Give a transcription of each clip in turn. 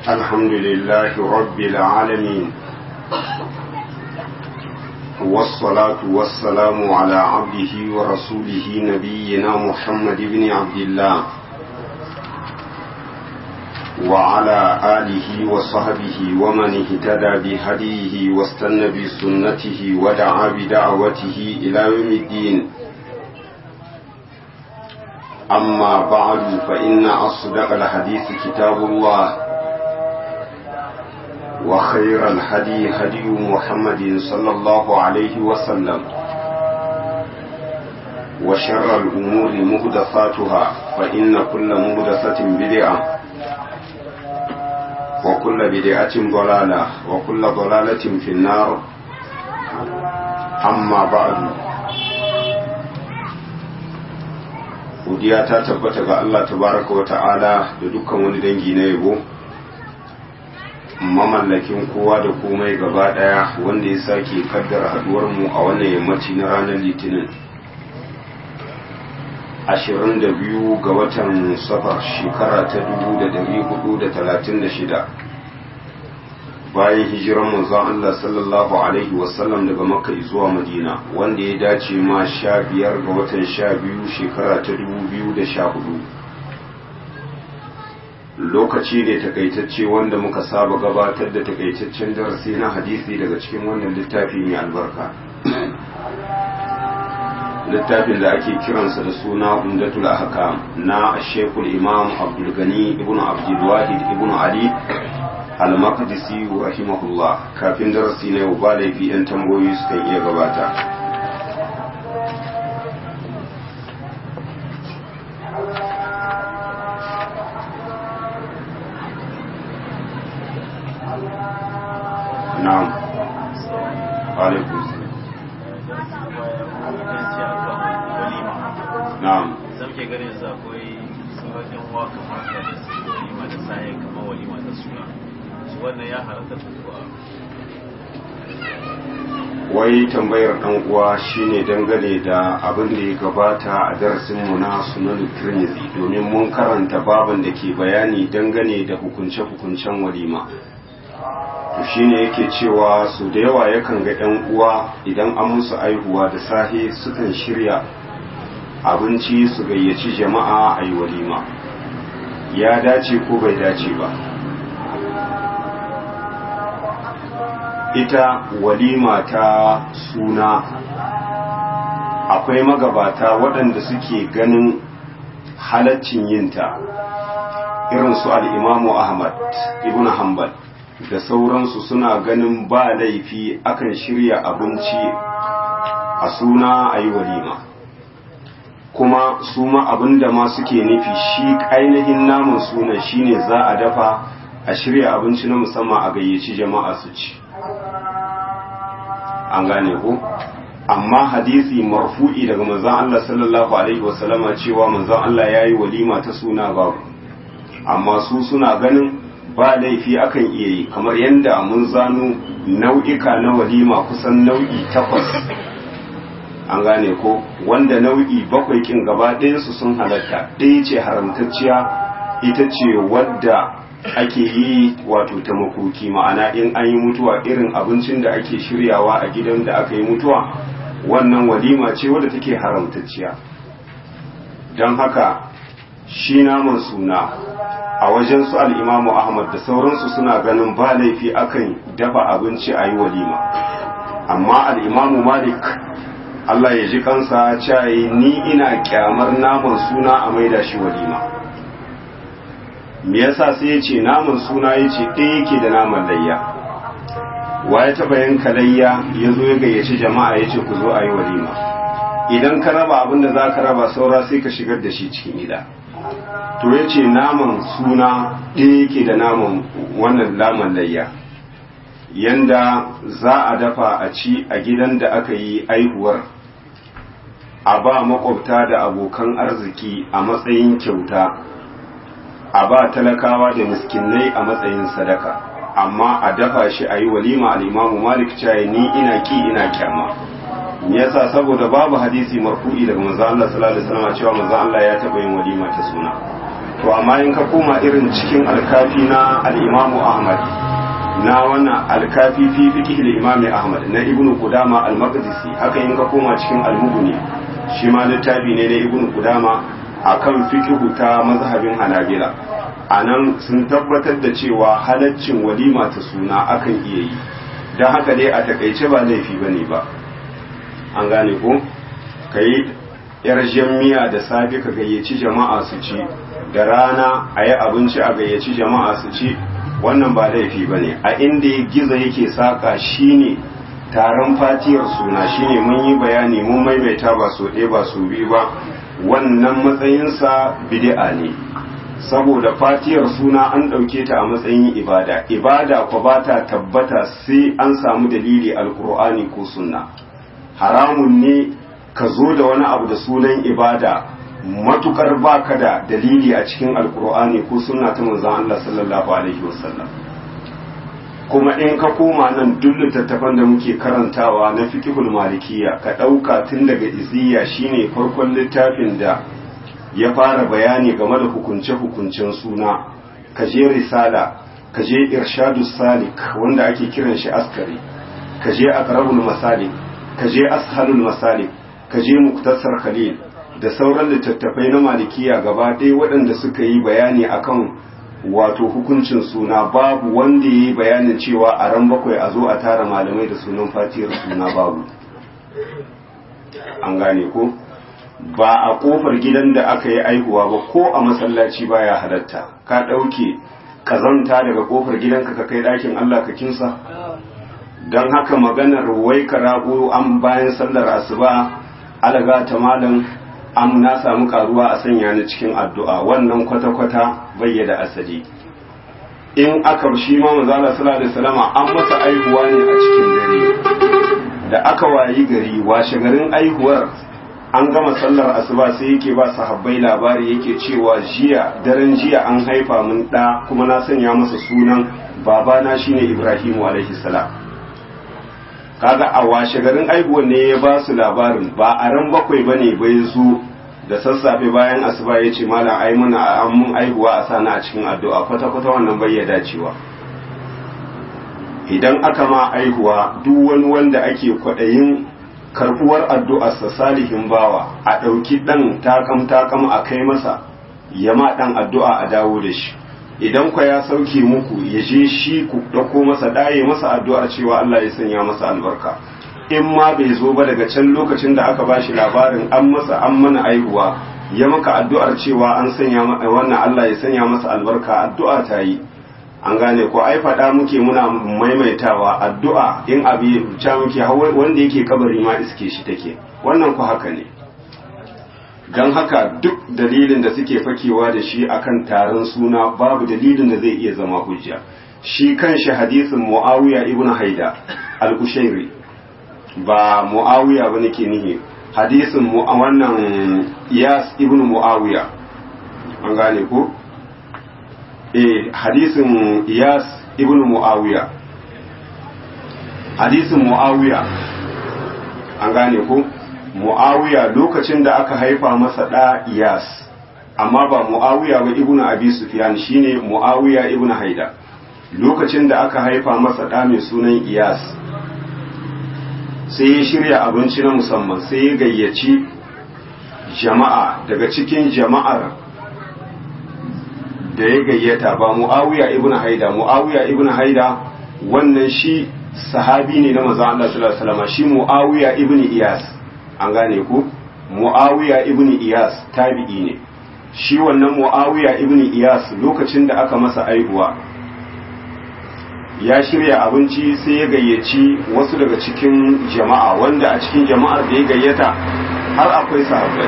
الحمد لله رب العالمين والصلاة والسلام على عبده ورسوله نبينا محمد بن عبد الله وعلى آله وصحبه ومن اهتدى بهديه واستنى بسنته ودعا بدعوته إلى يوم الدين أما بعد فإن أصدق الحديث كتاب الله وخير الهدي هدي محمد صلى الله عليه وسلم وشر الأمور مهدثاتها فإن كل مهدثة بدعة وكل بدعة ضلالة وكل ضلالة في النار أما بعد godiya ta tabbata ga Allah tabaraka wa ta'ala da dukkan wani dangi na yabo mamallakin kowa da komai gaba daya wanda ya sake kaddara haduwar mu a wannan yammaci na ranar litinin 22 ga watan safar shekara ta 1436 bayan hijiran manzon Allah sallallahu alaihi wasallam daga makka zuwa madina wanda ya dace ma sha biyar ga watan sha biyu shekara ta 2014 lokaci ne takaitacce wanda muka saba gabatar da takaitaccen darasi na hadisi daga cikin wannan littafi mai albarka littafin da ake kiransa da suna umdatul ahkam na shekul imam abdul gani ibnu abdul wahid ibnu ali al-maqdisi rahimahullah kafin darasi na yau ba laifi yan tambayoyi sukan iya gabata na'am alaikum na'am zan ke ganin sa akwai sauran waka mata da su walima da saye kamar walima da suna su wannan ya halatta kuwa wai tambayar dan uwa shine dangane da abin da ya gabata a darasin mu na sunan tirmidhi domin mun karanta baban da ke bayani dangane da hukunce-hukuncen walima to shine yake cewa su da yawa yakan ga yan uwa idan an musu aihuwa da safe sukan shirya abinci su gayyaci jama'a a yi walima ya dace ko bai dace ba ita walima ta suna akwai magabata waɗanda suke ganin halaccin yinta irin su al'imamu ahmad ibn hanbal da sauransu suna ganin ba laifi akan shirya abinci a suna a yi walima kuma su ma abinda ma suke nufi shi ainihin naman sunan shine za a dafa a shirya abinci na musamman a gayyaci jama'a su ci an gane ko amma hadisi marfu'i daga manzon Allah sallallahu alaihi wasallama cewa manzon Allah yayi walima ta suna babu amma su suna ganin ba laifi akan iya yi kamar yadda mun zano nau'ika na walima kusan nau'i takwas an gane ko wanda nau'i bakwai kin gaba su sun halatta ɗaya ce haramtacciya ita ce wadda ake yi wato ta makoki ma'ana in an yi mutuwa irin abincin da ake shiryawa a gidan da aka yi mutuwa wannan walima ce wadda take haramtacciya don haka shi naman suna a wajen su al'imamu ahmad da sauransu suna ganin ba laifi akan dafa abinci a yi walima amma al'imamu malik Allah ya ji kansa cayi ni ina kyamar naman suna a maida shi walima me yasa sai ya ce naman suna ya ce ɗaya yake da naman layya wa ya taɓa yanka layya ya zo ya gayyaci jama'a ya ce ku zo a yi walima idan ka raba abin da za ka raba saura sai ka shigar da shi cikin gida to ya ce naman suna ɗaya yake da naman wannan naman layya yanda za a dafa a ci a gidan da aka yi aihuwar a ba makwabta da abokan arziki a matsayin kyauta a ba talakawa da miskinai a matsayin sadaka amma a dafa shi a yi walima al'imamu malik caye ni ina ki ina kyama me yasa saboda babu hadisi marfu'i daga manzo Allah sallallahu alaihi wasallam cewa manzo Allah ya taba yin walima ta suna to amma in ka koma irin cikin alkafi na al'imamu ahmad na wannan alkafi fi fiqh al-imam ahmad na ibnu qudama al-maqdisi haka in ka koma cikin al-mughni shi ma littafi ne na ibnu qudama akan fiqh ta mazhabin hanabila anan sun tabbatar da cewa halaccin walima ta suna akan iya yi dan haka dai a takaice ba laifi bane ba an gane ko kai yar miya da safe ka gayyaci jama'a su ci da rana a yi abinci a gayyaci jama'a su ci wannan ba laifi ba ne a inda ya giza yake saka shine taron fatiyar suna shine mun yi bayani mun maimaita ba so ɗaya ba so biyu ba wannan matsayinsa bid'a ne saboda fatiyar suna an ɗauke ta a matsayin ibada ibada kwa ba ta tabbata sai an samu dalili alkur'ani ko sunna haramun ne ka zo da wani abu da sunan ibada matukar baka da dalili a cikin alkur'ani ko sunna ta manzon Allah sallallahu alaihi wasallam kuma in ka koma nan duk littattafan da muke karantawa na fiqhul malikiyya ka dauka tun daga iziya shine farkon littafin da ya fara bayani game da hukunce hukuncen suna ka je risala ka je irshadus salik wanda ake kiran shi askari ka je aqrabul masalik ka je ashalul masalik ka je muktasar khalil da sauran littattafai na malikiya gaba ɗaya waɗanda suka yi bayani akan wato hukuncin suna babu wanda ya yi bayanin cewa a ran bakwai a zo a tara malamai da sunan fatiyar suna babu an gane ko ba a kofar gidan da aka yi aihuwa ba ko a masallaci baya halatta ka ɗauke kazanta daga kofar gidanka ka kai ɗakin allah ka kinsa don haka maganar wai ka rago an bayan sallar asuba alaga ta malam an na samu karuwa a sanya ni cikin addu'a wannan kwata-kwata bayyada asali in aka shi ma manzala sallallahu alaihi wasallama an masa aihuwa ne a cikin dare da aka wayi gari washe garin aihuwar an gama sallar asuba sai yake ba sahabbai labari yake cewa jiya daren jiya an haifa min da kuma na sanya masa sunan babana shine Ibrahimu alaihi salam kaga a washe garin aihuwan ne ya ba su labarin ba a ran bakwai ba ne bai zo da sassafe bayan asuba ya ce malam ai mana an mun aihuwa a sana a cikin addu'a kwata-kwata wannan bai ya dacewa idan aka ma aihuwa duk wani wanda ake kwaɗayin karɓuwar addu'arsa salihin bawa a ɗauki ɗan takam-takam a kai masa ya ma ɗan addu'a a dawo da shi idan kwa ya sauke muku ya je shi ku ɗauko masa ɗaye masa addu'ar cewa Allah ya sanya masa albarka in ma bai zo ba daga can lokacin da aka bashi labarin an masa an mana aihuwa ya maka addu'ar cewa an sanya wannan Allah ya sanya masa albarka addu'a ta yi an gane ko ai faɗa muke muna maimaitawa addu'a in abi ca muke wanda yake kabari ma iske shi take wannan ku haka ne don haka duk dalilin da suke fakewa da shi akan taron suna babu dalilin da zai iya zama hujja shi kanshi hadisin muawiya ibn haida al-kushairi ba muawiya ba nake nihi hadisin wannan iyas ibn muawiya an gane ko eh hadisin iyas ibn muawiya hadisin muawiya an gane ko mu'awiya lokacin da aka haifa masa ɗa iyas amma ba mu'awiya ba ibnu abi sufyan shine mu'awiya ibnu haida lokacin da aka haifa masa ɗa mai sunan iyas sai ya shirya abinci na musamman sai ya gayyaci jama'a daga cikin jama'ar da ya gayyata ba mu'awiya ibnu haida mu'awiya ibnu haida wannan shi sahabi ne na manzon Allah sallallahu alaihi wasallam shi mu'awiya ibnu iyas an gane ku mu'awiya ibn iyas tabi'i ne shi wannan mu'awiya ibn iyas lokacin da aka masa aihuwa ya shirya abinci sai ya gayyaci wasu daga cikin jama'a wanda a cikin jama'ar da ya gayyata har akwai sahabbai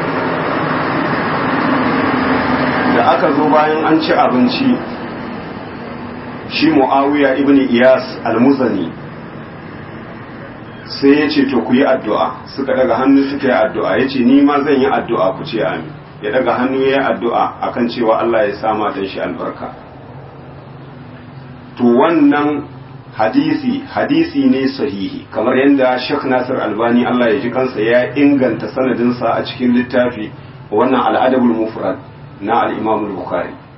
da aka zo bayan an ci abinci shi mu'awiya ibn iyas al-muzani sai ya ce to ku yi addu'a suka daga hannu suka yi addu'a ya ce ni ma zan yi addu'a ku ce amin ya daga hannu ya yi addu'a akan cewa Allah ya sama dan shi albarka to wannan hadisi hadisi ne sahihi kamar yadda Sheikh Nasir Albani Allah ya ji kansa ya inganta sanadinsa a cikin littafi wannan al'adabul mufrad na al-Imam al-Bukhari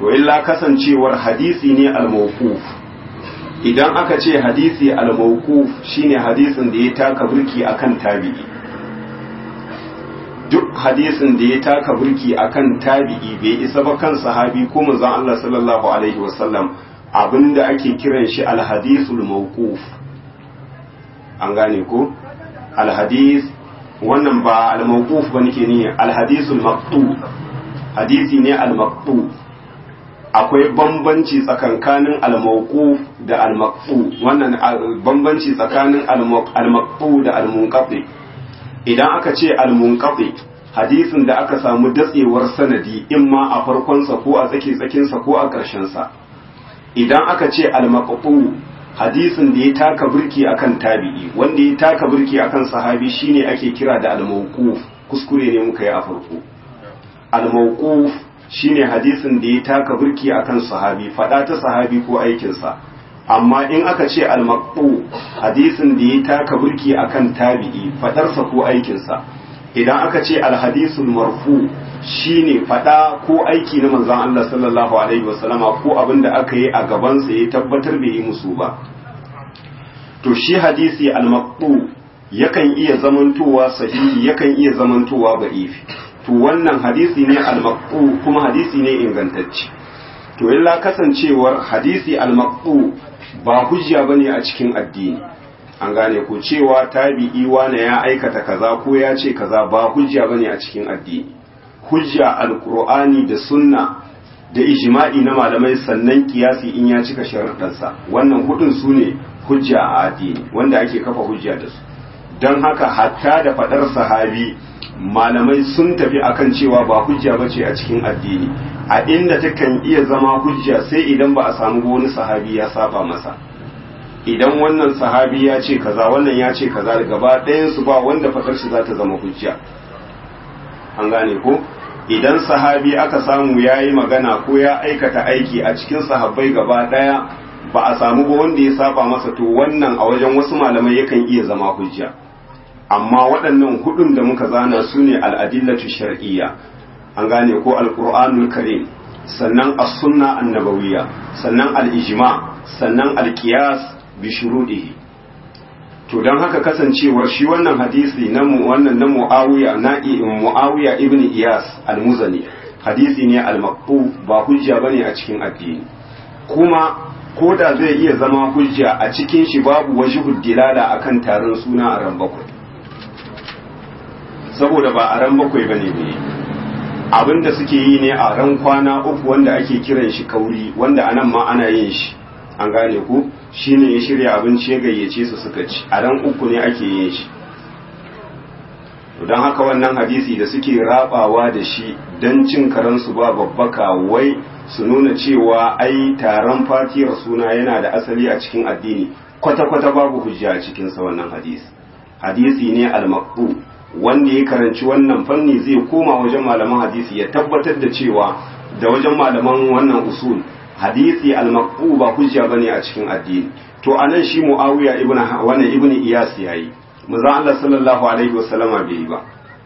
to illa kasancewar hadisi ne al-mawquf idan aka ce hadisi al-mawquf shine hadisin da ya taka burki akan tabi'i duk hadisin da ya taka burki akan tabi'i bai isa ba kan sahabi ko manzon Allah sallallahu alaihi wasallam abinda ake kiran shi al-hadisul mawquf an gane ko al-hadis wannan ba al-mawquf ba nake ne al-hadisul maqtu hadisi ne al-maqtu akwai bambanci tsakankanin al-mawquf da al-maqtu wannan bambanci tsakanin al-maqtu da al-munqati idan aka ce al-munqati hadisin da aka samu datsewar sanadi imma a farkonsa ko a tsaki tsakinsa ko a ƙarshensa idan aka ce al-maqtu hadisin da ya taka burki akan tabi'i wanda ya taka burki akan sahabi shine ake kira da al-mawquf kuskure ne muka yi a farko al-mawquf shine hadisin da ya taka burki akan sahabi fada ta sahabi ko aikinsa amma in aka ce al-maqtu hadisin da ya taka burki akan tabi'i fadarsa ko aikinsa idan aka ce al-hadisul marfu shine fada ko aiki na manzon Allah sallallahu alaihi wasallama ko abin da aka yi a gaban sa ya tabbatar bai yi musu ba to shi hadisi al-maqtu yakan iya zamantowa sahihi yakan iya zamantowa da'ifi to wannan hadisi ne al-maqtu kuma hadisi ne ingantacce to illa kasancewar hadisi al-maqtu ba hujja bane a cikin addini an gane ko cewa tabi'i wane ya aikata kaza ko ya ce kaza ba hujja bane a cikin addini hujja alqur'ani da sunna da ijma'i na malamai sannan kiyasi in ya cika sharuɗansa wannan hudun su ne hujja a addini wanda ake kafa hujja da su don haka hatta da faɗar sahabi malamai sun tafi akan cewa ba hujja bace a cikin addini a inda takan iya zama hujja sai idan ba a samu wani sahabi ya saba masa idan wannan sahabi ya ce kaza wannan ya ce kaza gaba ɗayan su ba wanda faɗar shi za ta zama hujja an gane ko idan sahabi aka samu ya yi magana ko ya aikata aiki a cikin sahabbai gaba ɗaya ba a samu ba wanda ya saba masa to wannan a wajen wasu malamai yakan iya zama hujja amma waɗannan hudun da muka zana su ne al'adillatu shar'iyya an gane ko alƙur'anul karim sannan as-sunna annabawiyya sannan al-ijma sannan al-qiyas bi shuruɗihi to don haka kasancewar shi wannan hadisi na wannan na Muawiya na Muawiya ibn Iyas al-Muzani hadisi ne al-maqtu ba hujja bane a cikin addini kuma ko da zai iya zama hujja a cikin shi babu wajhud dilala akan taron suna a ran bakwai saboda ba a ran bakwai bane ne abinda suke yi ne a ran kwana uku wanda ake kiran shi kauri wanda anan ma ana yin shi an gane ku shine ya shirya abinci ya gayyace su suka ci a ran uku ne ake yin shi don haka wannan hadisi da suke rabawa da shi don cin karansu ba babbaka wai su nuna cewa ai taron fatiyar suna yana da asali a cikin addini kwata-kwata babu hujja a cikinsa wannan hadisi hadisi ne al-maqbu wanda ya karanci wannan fanni zai koma wajen malaman hadisi ya tabbatar da cewa da wajen malaman wannan usul hadisi al-maqbu ba hujja bane a cikin addini to anan shi muawiya ibn wannan ibn iyas yayi manzo Allah sallallahu alaihi wasallama bai yi ba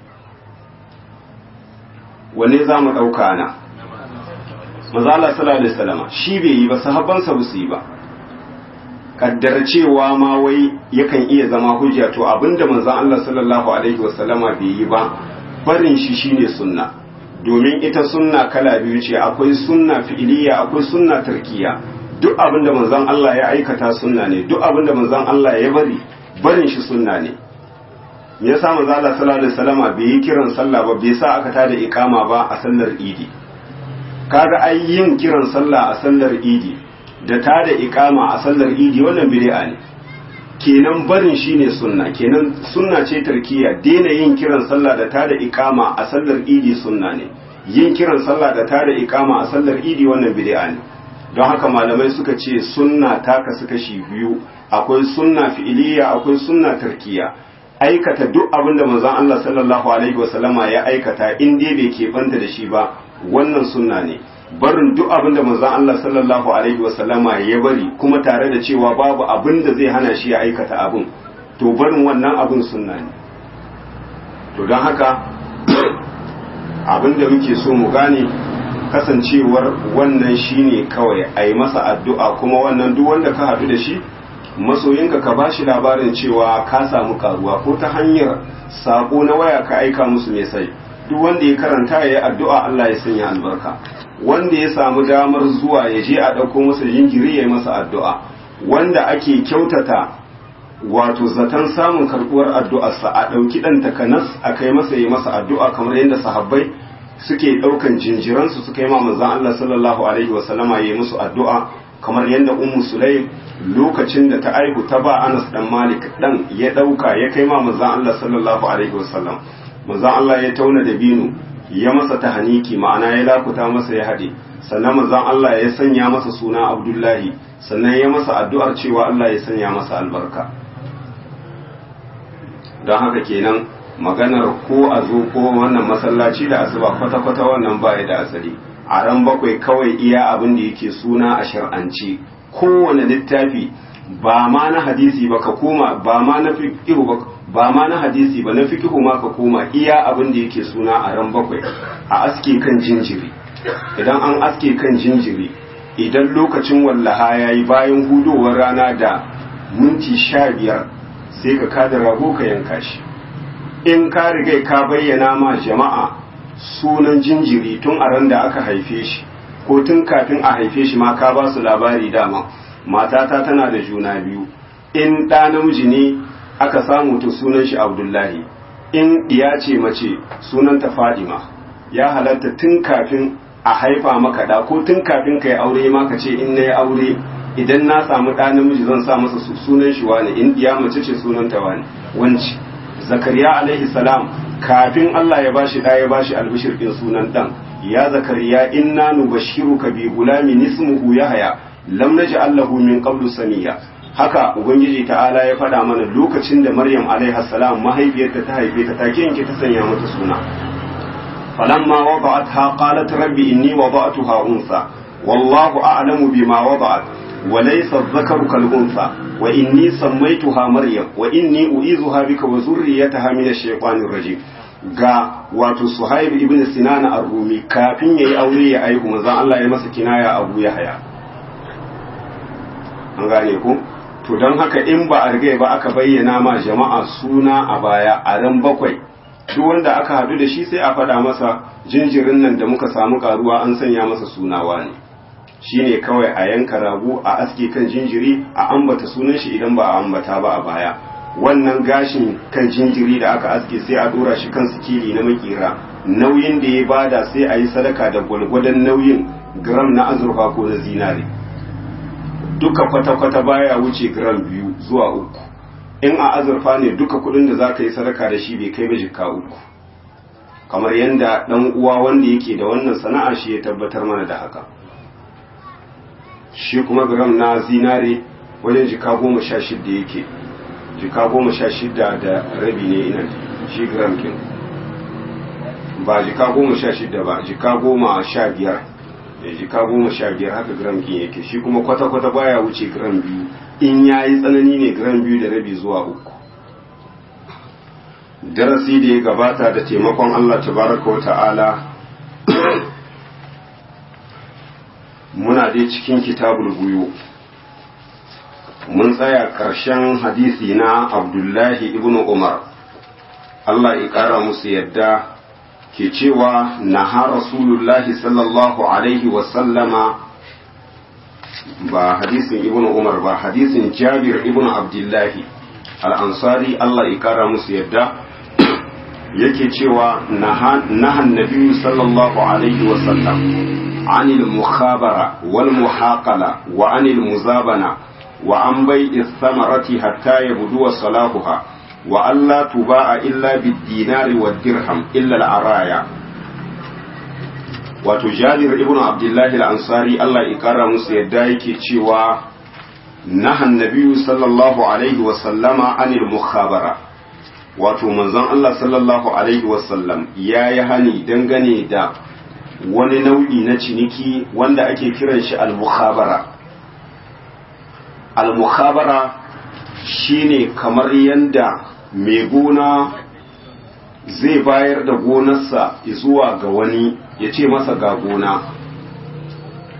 wanne za mu dauka na manzo Allah sallallahu alaihi wasallama shi bai yi ba sahabbansa ba su yi ba kaddar cewa ma wai yakan iya zama hujja to abinda manzo Allah sallallahu alaihi wasallama bai yi ba barin shi shine sunna domin ita sunna kala biyu ce akwai sunna fi'iliya akwai sunna tarkiya duk abinda manzon Allah ya aikata sunna ne duk abinda manzon Allah ya bari barin shi sunna ne me yasa manzo Allah sallallahu alaihi wasallama bai yi kiran sallah ba bai sa aka tada iqama ba a sallar idi kaga ai yin kiran sallah a sallar idi da tada iqama a sallar idi wannan bid'a ne kenan barin shine sunna kenan sunna ce tarkiya daina yin kiran sallah da tada iqama a sallar idi sunna ne yin kiran sallah da tada iqama a sallar idi wannan bid'a ne don haka malamai suka ce sunna ta kasu kashi biyu akwai sunna fi'iliya akwai sunna tarkiya aikata duk abin da manzon Allah sallallahu alaihi wasallama ya aikata in dai bai keɓanta da shi ba wannan sunna ne barin duk abin da manzon Allah sallallahu alaihi wasallama ya bari kuma tare da cewa babu abin da zai hana shi ya aikata abin to barin wannan abin sunna ne to don haka abin da muke so mu gane kasancewar wannan shine kawai a yi masa addu'a kuma wannan duk wanda ka haɗu da shi masoyinka ka ba shi labarin cewa ka samu karuwa ko ta hanyar sako na waya ka aika musu mai sai duk wanda ya karanta ya yi addu'a Allah ya sanya albarka wanda ya samu damar zuwa ya je a ɗauko masa jinjiri ya yi masa addu'a wanda ake kyautata wato zaton samun karɓuwar addu'arsa a ɗauki ɗan takanas a kai masa yi masa addu'a kamar yadda sahabbai suke ɗaukan jinjiransu suka yi ma manzon Allah sallallahu alaihi wasallama ya yi musu addu'a kamar yadda ummu sulaim lokacin da ta aihu ta ba Anas dan Malik dan ya dauka ya kai ma manzon Allah sallallahu alaihi wasallam manzon Allah ya tauna da binu ya masa tahaniki ma'ana ya lakuta masa ya hade sannan manzon Allah ya sanya masa suna Abdullahi sannan ya masa addu'ar cewa Allah ya sanya masa albarka don haka kenan maganar ko a zo ko wannan masallaci da asuba kwata-kwata wannan baya da asali a ran bakwai kawai iya abin da yake suna a shar'anci kowane littafi ba ma na hadisi ba ka koma ba ma na fiqhu ba ba ma na hadisi ba na fiqhu ma ka koma iya abin da yake suna a ran bakwai a aske kan jinjiri idan an aske kan jinjiri idan lokacin wallaha yayi bayan hudowar rana da minti sha biyar sai ka kada rago ka yanka shi in ka riga ka bayyana ma jama'a sunan jinjiri tun a ran da aka haife shi ko tun kafin a haife shi ma ka ba su labari dama matata tana da juna biyu in ɗa namiji ne aka samu to sunan shi abdullahi in ɗiya ce mace sunanta fadima ya halatta tun kafin a haifa maka da ko tun kafin ka yi aure ma ka ce in na yi aure idan na samu ɗa namiji zan sa masa sunan shi wane in ɗiya mace ce sunanta wane wanci zakariya alaihi salam kafin Allah ya bashi ɗa ya bashi albishir ɗin sunan ɗan ya zakariya inna nubashshiruka bi gulamin ismuhu yahya lam naj'al lahu min qablu samiya haka ubangiji ta'ala ya faɗa mana lokacin da maryam alaiha salam mahaifiyarta ta haife ta take yanke ta sanya mata suna falamma wada'atha qalat rabbi inni wada'tuha unsa wallahu a'lamu bima wada'at wa laysa adh-dhakaru kal unsa wa inni sammaytuha maryam wa inni u'izuha bika wa zurriyyataha min ash-shaytanir rajim ga wato suhaib ibn sinan ar-rumi kafin yayi aure ya aihu manzon Allah ya masa kinaya abu yahya an gane ku to don haka in ba a riga ba aka bayyana ma jama'a suna a baya a ran bakwai duk wanda aka hadu da shi sai a faɗa masa jinjirin nan da muka samu karuwa an sanya masa sunawa ne shine kawai a yanka rago a aske kan jinjiri a ambata sunan shi idan ba a ambata ba a baya wannan gashin kan jinjiri da aka aske sai a dora shi kan sikili na makera nauyin da ya bada sai a yi sadaka da gwalgwadon nauyin gram na azurfa ko na zinare duka kwata-kwata baya wuce gram biyu zuwa uku in a azurfa ne duka kudin da za ka yi sadaka da shi bai kai ba jikka uku kamar yadda dan uwa wanda yake da wannan sana'a shi ya tabbatar mana da haka shi kuma gram na zinare wajen jika goma sha shidda yake jika goma sha shidda da rabi ne ina shi gram kin ba jika goma sha shidda ba jika goma sha biyar da jika goma sha biyar haka gram kin yake shi kuma kwata-kwata baya wuce gram biyu in ya yi tsanani ne gram biyu da rabi zuwa uku darasi da ya gabata da taimakon Allah tabaraka wa ta'ala muna dai cikin kitabul buyu mun tsaya ƙarshen hadisi na abdullahi ibn umar Allah ya ƙara musu yadda ke cewa naha rasulullahi sallallahu alaihi wasallama ba hadisin ibn umar ba hadisin jabir ibn abdullahi al'ansari Allah ya ƙara musu yadda yake cewa nahan nabi sallallahu alaihi wasallam عن المخابرة والمحاقلة وعن المزابنة وعن بيع الثمرة حتى يبدو صلاحها وألا تباع إلا بالدينار والدرهم إلا العرايا وتجابر ابن عبد الله الأنصاري الله إكرم سيدايك تشيوا نهى النبي صلى الله عليه وسلم عن المخابرة wato manzon Allah sallallahu alaihi wasallam ya yi hani dangane da wani nau'i na ciniki wanda ake kiran shi al-mukhabara al-mukhabara shine kamar yanda mai gona zai bayar da gonarsa zuwa ga wani ya ce masa ga gona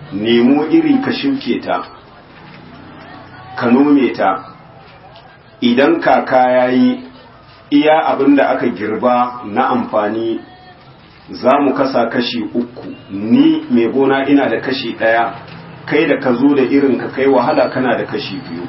nemo iri ka shuke ta ka nome ta idan kaka ya yi iya abin da aka girba na amfani za mu kasa kashi uku ni mai gona ina da kashi ɗaya kai da ka zo da irin ka kai wahala kana da kashi biyu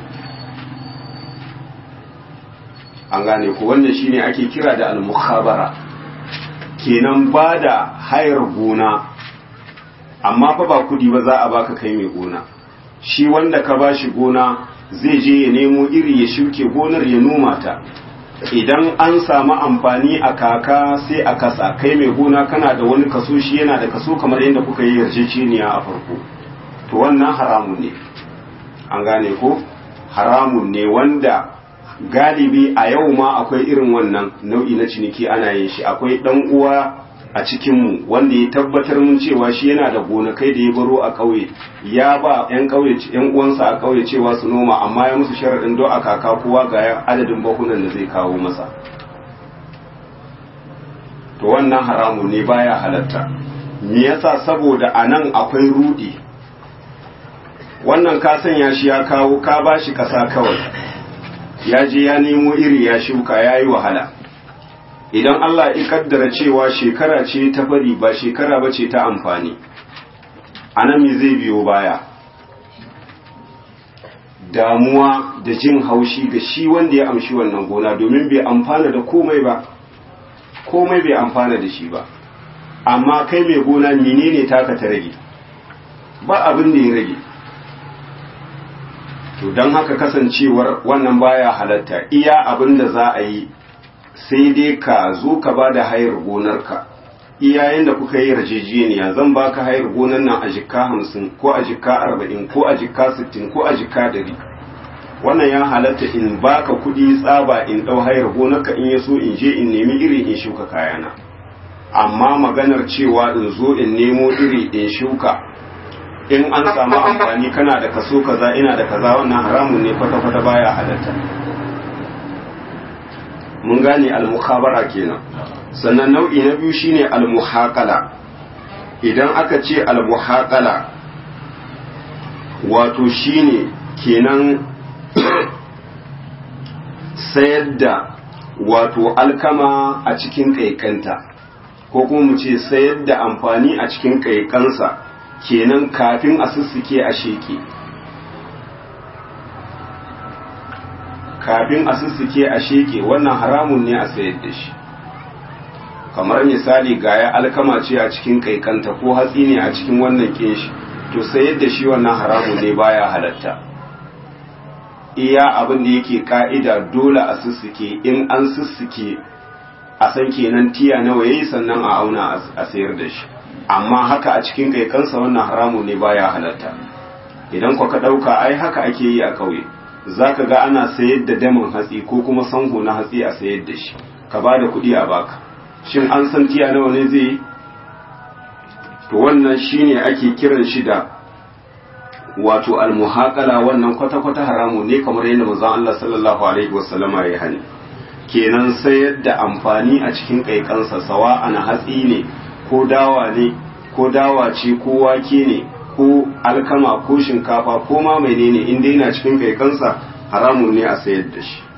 an gane ku wannan shine ake kira da al-mukhabara kenan ba da hayar gona amma fa ba kudi ba za a baka kai mai gona shi wanda ka bashi gona zai je ya nemo iri ya shuke gonar ya noma ta idan an samu amfani a kaka sai a kasa kai mai gona kana da wani kaso shi yana da kaso kamar yadda kuka yi yarjejeniya a farko to wannan haramun ne an gane ko haramun ne wanda galibi a yau ma akwai irin wannan nau'i na ciniki ana yin shi akwai dan uwa a cikinmu wanda ya tabbatar mun cewa shi yana da gonakai da ya baro a ƙauye ya ba 'yan ƙauye 'yan uwansa a ƙauye cewa su noma amma ya musu sharaɗin do a kaka kowa ga adadin bakunan da zai kawo masa to wannan haramun ne baya halatta me yasa saboda anan akwai rudi wannan ka sanya shi ya kawo ka bashi ƙasa kawai ya je ya nemo iri ya shuka ya yi wahala idan Allah ya kaddara cewa shekara ce ta bari ba shekara ba ce ta amfani anan me zai biyo baya damuwa da jin haushi ga shi wanda ya amshi wannan gona domin bai amfana da komai ba komai bai amfana da shi ba amma kai mai gona menene taka ta rage ba abin da ya rage to don haka kasancewar wannan baya halatta iya abin da za a yi sai dai ka zo ka ba da hayar gonarka iyayen da kuka yi yarjejeniya zan baka hayar gonar nan a jikka hamsin ko a jikka arba'in ko a jikka sittin ko a jikka dari wannan ya halatta in baka kuɗi tsaba in ɗau hayar gonarka in ya so in je in nemi iri in shuka kayana amma maganar cewa in zo in nemo iri in shuka in an samu amfani kana da kaso kaza ina da kaza wannan haramun ne kwata-kwata baya halatta mun gane al-mukhabara kenan sannan nau'i na biyu shine al-muhaqala idan aka ce al-muhaqala wato shine kenan sayar da wato alkama a cikin kaikanta ko kuma mu ce sayar da amfani a cikin kaikansa kenan kafin a sussuke a sheke kafin a sussuke a sheke wannan haramun ne a sayar da shi kamar misali gaya alkama ce a cikin kaikanta ko hatsi ne a cikin wannan kinshi to sayar da shi wannan haramun ne baya halatta iya abin da yake ka'ida dole a sussuke in an sussuke a san kenan tiya nawa yayi sannan a auna a sayar da shi amma haka a cikin kaikansa wannan haramun ne baya halatta idan ku ka dauka ai haka ake yi a kauye zaka ga ana sayar da damin hatsi ko kuma sango na hatsi a sayar da shi ka ba da kuɗi a baka shin an san tiya nawa ne zai yi to wannan shine ake kiran shi da wato almuhaqala wannan kwata-kwata haramu ne kamar yadda manzon Allah sallallahu alaihi wasallama ya hani kenan sayar da amfani a cikin kaikansa sawa ana hatsi ne ko dawa ne ko dawa ce ko wake ne ko alkama ko shinkafa ko ma menene in dai yana cikin kaikansa haramun ne a sayar da shi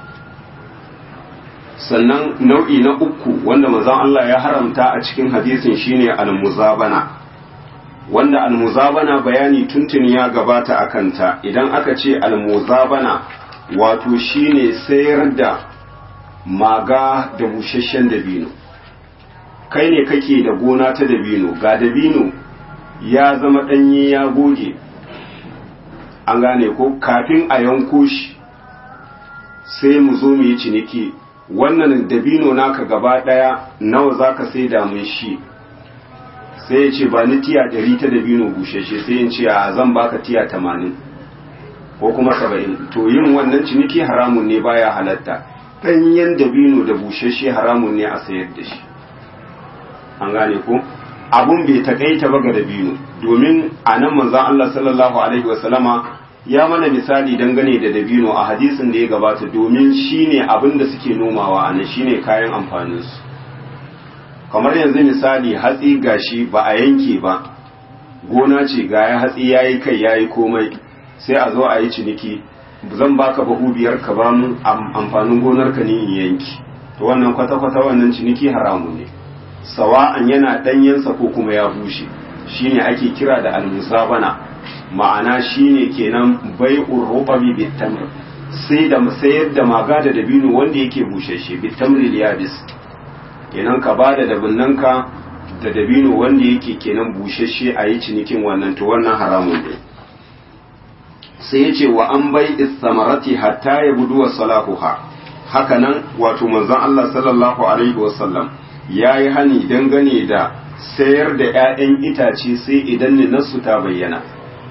sannan nau'i na uku wanda manzon Allah ya haramta a cikin hadisin shine al-muzabana wanda al-muzabana bayani tuntuni ya gabata a kanta idan aka ce al-muzabana wato shine sayar da maga da busasshen dabino kai ne kake da gona ta dabino ga dabino ya zama ɗanye ya goge an gane ko kafin a yanko shi sai mu zo mu yi ciniki wannan dabino naka gaba ɗaya nawa za ka sai da mun shi sai ya ce ba ni tiya ɗari ta dabino bushashe sai in ce a zan baka tiya tamanin ko kuma saba'in to yin wannan ciniki haramun ne baya halatta ɗanyen dabino da bushashe haramun ne a sayar da shi an gane ko abun bai takaita ba ga dabino domin a nan manzon Allah sallallahu alaihi wasallama ya mana misali dangane da dabino a hadisin da ya gabata domin shine abin da suke nomawa a nan shine kayan amfaninsu kamar yanzu misali hatsi gashi ba a yanke ba gona ce ga ya hatsi yayi kai yayi komai sai a zo a yi ciniki zan baka bahu biyar ka ba mu amfanin gonar ka ne in yanki to wannan kwata kwata wannan ciniki haramu ne sawa'an yana danyensa ko kuma ya bushe shine ake kira da almusabana ma'ana shine kenan bai'ur rubabi bitamr sai da sayar da maga da dabino wanda yake bushashe bitamri yabis kenan ka bada dabinnanka da dabino wanda yake kenan bushashe a yi cinikin wannan to wannan haramun ne sai ya ce wa an bai istamarati hatta ya budu wa salahuha haka nan wato manzon Allah sallallahu alaihi wasallam ya yi hani dangane da sayar da 'ya'yan itace sai idan ninarsu ta bayyana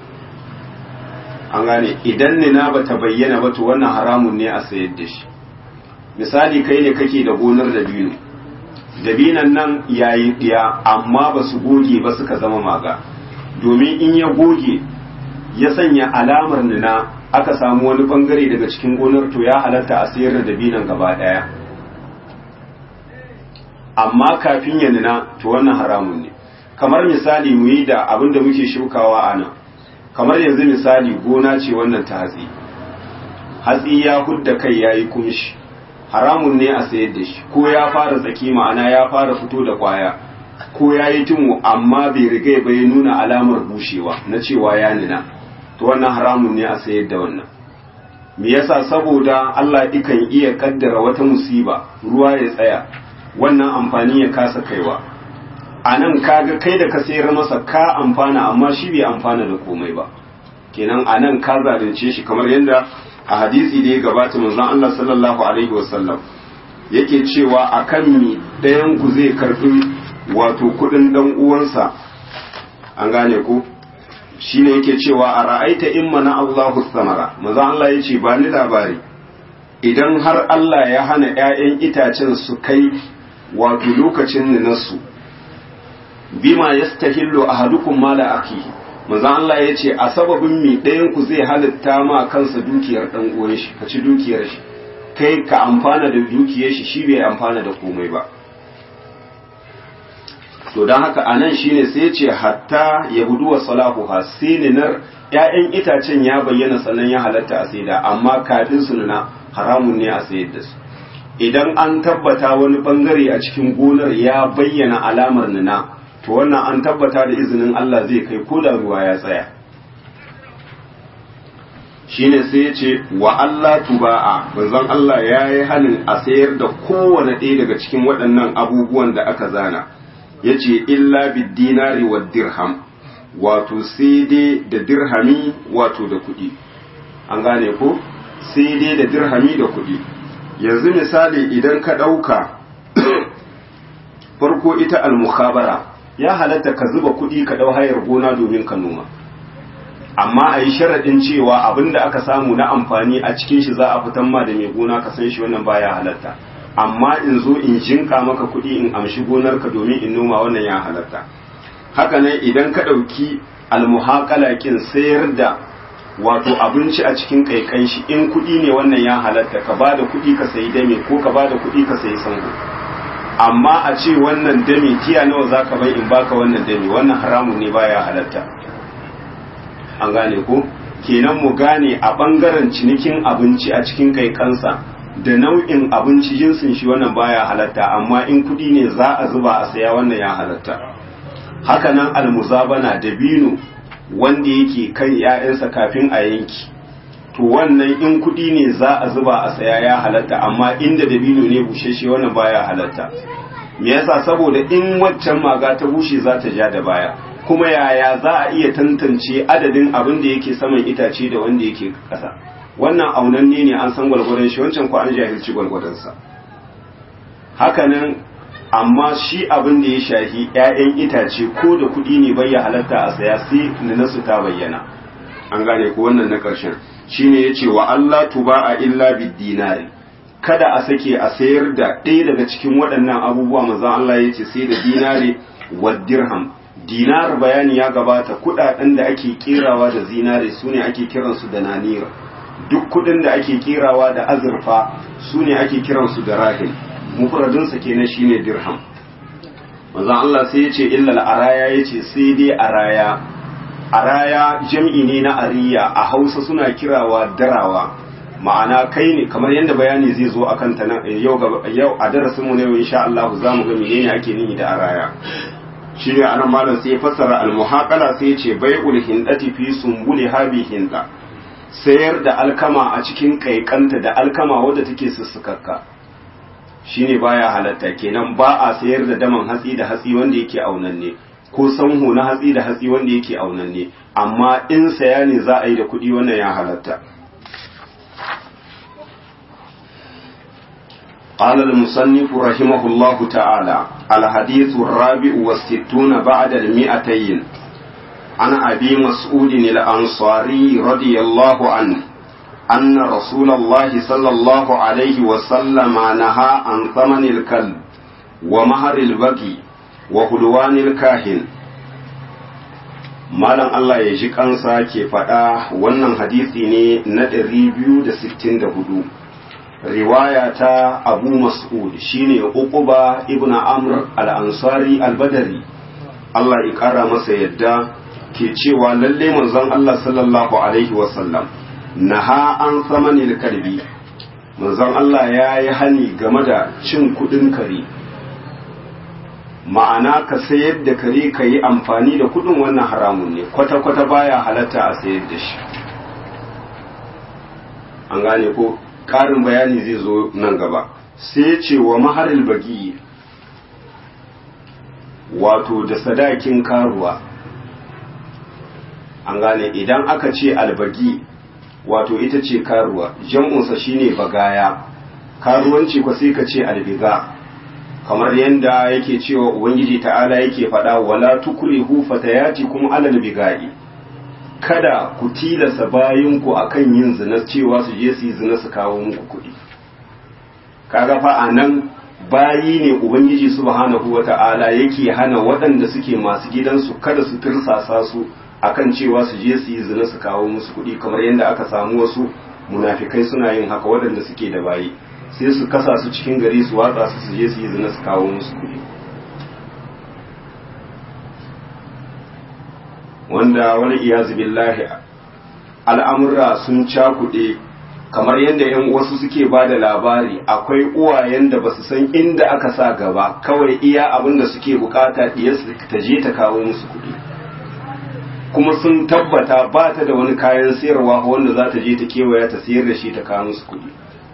an gane idan nina ba ta bayyana ba to wannan haramun ne a sayar da shi misali kai ne kake da gonar dabino dabinan nan yayi ɗiya amma ba su goge ba suka zama maga domin in ya goge ya sanya alamar nina aka samu wani bangare daga cikin gonar to ya halatta a sayar da dabinan gaba ɗaya amma kafin ya nuna to wannan haramun ne kamar misali mu yi da abin da muke shukawa a nan kamar yanzu misali gona ce wannan ta hatsi hatsi ya hudda kai ya yi kumshi haramun ne a sayar da shi ko ya fara tsaki ma'ana ya fara fito da kwaya ko ya yi tumu amma bai riga ba ya nuna alamar bushewa na cewa ya nuna to wannan haramun ne a sayar da wannan me yasa saboda Allah ikan iya kaddara wata musiba ruwa ya tsaya wannan amfani ya kasa kaiwa a nan kaga kai da ka sayar masa ka amfana amma shi bai amfana da komai ba kenan a nan ka zalunce shi kamar yadda a hadisi da ya gabata manzon Allah sallallahu alaihi wasallam yake cewa akan mi ɗayan ku zai karbi wato kudin dan uwansa an gane ku shine yake cewa a ra'aita in mana Allahu samara manzon Allah yace ba ni labari idan har Allah ya hana ƴaƴan itacen su kai wato lokacin ninarsu bima yastahillu ahadukum mala akihi manzo Allah ya ce a sababin mi ɗayan ku zai halitta ma kansa dukiyar dan uwan shi ka ci dukiyar shi kai ka amfana da dukiyar shi shi bai amfana da komai ba to dan haka anan shine sai ya ce hatta yahudu wa salahuha sininar ƴaƴan itacen ya bayyana sannan ya halatta a saida amma kafin su nuna haramun ne a sayar da su idan an tabbata wani bangare a cikin gonar ya bayyana alamar nuna to wannan an tabbata da izinin Allah zai kai ko da ruwa ya tsaya shine sai ya ce wa Allah tuba'a manzon Allah ya yi halin a sayar da kowane ɗaya daga cikin waɗannan abubuwan da aka zana ya ce illa bid dinari wa dirham wato sai dai da dirhami wato da kuɗi an gane ko sai dai da dirhami da kuɗi yanzu misali idan ka ɗauka farko ita al-mukhabara ya halatta ka zuba kuɗi ka ɗau hayar gona domin ka noma amma a yi sharaɗin cewa abin da aka samu na amfani a cikin shi za a fitan ma da mai gona ka san shi wannan baya halatta amma in zo in jinka maka kuɗi in amshi gonarka domin in noma wannan ya halatta haka nan idan ka ɗauki almuhaƙala kin sayar da wato abinci a cikin kaikan shi in kuɗi ne wannan ya halatta ka ba da kuɗi ka sayi dame ko ka ba da kuɗi ka sayi sango amma a ce wannan dame tiya nawa za ka bai in baka wannan dame wannan haramun ne baya halatta an gane ko kenan mu gane a ɓangaren cinikin abinci a cikin kaikansa da nau'in abinci jinsin shi wannan baya halatta amma in kuɗi ne za a zuba a saya wannan ya halatta hakanan almuzabana da bino wanda yake kan ‘ya'yansa kafin a yanki to wannan in kuɗi ne za a zuba a saya ya halatta amma inda dabino ne busheshe wannan baya halatta me yasa saboda in waccan maga ta bushe za ta ja da baya kuma yaya za a iya tantance adadin abin da yake saman itace da wanda yake ƙasa wannan aunanne ne an san gwalgwadon shi wancan ko an jahilci gwalgwadonsa hakanan amma shi abin da ya shahi 'ya'yan itace ko da kuɗi ne bai ya halatta a saya sai na nasu ta bayyana an gane ko wannan na ƙarshen shine yace wa Allah tuba a illa bid dinari kada a sake a sayar da ɗaya daga cikin waɗannan abubuwa manzo Allah yace sai da dinari wa dirham dinar bayani ya gabata kuɗaɗen da ake kerawa da zinare sune ake kiransu da nanira duk kuɗin da ake kerawa da azurfa sune ake kiransu da rahim mufradinsa kenan shine dirham manzon Allah sai yace illa al-araya yace sai dai araya araya jam'i ne na ariya a hausa suna kirawa darawa ma'ana kai ne kamar yadda bayani zai zo a kanta yau yau a darasinmu na yau insha Allah za mu ga menene ake nihi da araya shi ne anan malam sai ya fassara almuhaqala sai ya ce bai'ul hindati fi sumbuli habi hinda sayar da alkama a cikin kaikanta da alkama wadda take sussukakka shine baya halatta kenan ba a sayar da daman hatsi da hatsi wanda yake aunanne ko sanho na hatsi da hatsi wanda yake aunanne amma in saya ne za a yi da kuɗi wannan ya halatta قال المصنف رحمه الله تعالى الحديث الرابع والستون بعد المئتين عن أبي مسعود الأنصاري رضي الله عنه أن رسول الله صلى الله عليه وسلم نهى عن ثمن الكلب ومهر البقي وهلوان الكاهن Malam Allah ya ji kansa ke faɗa wannan hadisi ne na 264 riwaya ta Abu Mas'ud shine Uquba ibn Amr al-Ansari al-Badri Allah ya ƙara masa yadda ke cewa lalle manzon Allah sallallahu alaihi wasallam naha an samanil kalbi manzon Allah ya yi hani game da cin kudin kare ma'ana ka sayar da kare ka yi amfani da kudin wannan haramun ne kwata-kwata baya halatta a sayar da shi an gane ko ƙarin bayani zai zo nan gaba sai ce wa maharil bagi wato da sadakin karuwa an gane idan aka ce albagi wato ita ce karuwa jam'unsa shine bagaya karuwanci ko sai ka ce albiga kamar yadda yake cewa ubangiji ta'ala yake faɗa wala tukrihu fatayatikum alal bigai kada ku tilasa bayinku akan yin zina cewa su je su yi zina su kawo muku kuɗi kaga fa anan bayi ne ubangiji subhanahu wata'ala yake hana waɗanda suke masu gidansu kada su tirsasa su akan cewa su je su yi zina su kawo musu kuɗi kamar yadda aka samu wasu munafikai suna yin haka waɗanda suke da bayi sai su kasa su cikin gari su watsa su su je su yi zina su kawo musu kuɗi wanda wani iyazu billahi al'amurra sun cakuɗe kamar yadda yan wasu suke ba da labari akwai uwayen da ba su san inda aka sa gaba kawai iya abin da suke bukata diyarsu ta je ta kawo musu kuɗi kuma sun tabbata ba ta da wani kayan sayarwa wanda za ta je ta kewaya ta sayar da shi ta kawo musu kuɗi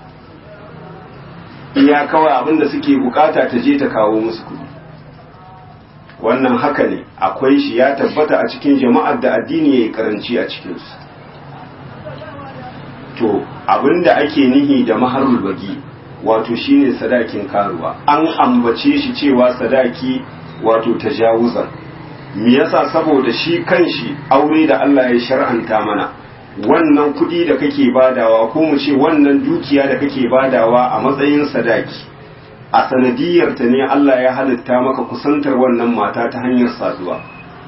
iya kawai abin da suke bukata ta je ta kawo musu kuɗi wannan haka ne akwai shi ya tabbata a cikin jama'ar da addini ya yi karanci a cikinsu to abinda ake nihi da maharul bagi wato shine sadakin karuwa an ambace shi cewa sadaki wato tajawuzan me yasa saboda shi kanshi aure da Allah ya shar'anta mana wannan kudi da kake badawa ko mu ce wannan dukiya da kake badawa a matsayin sadaki a sanadiyar ta ne Allah ya halitta maka kusantar wannan mata ta hanyar saduwa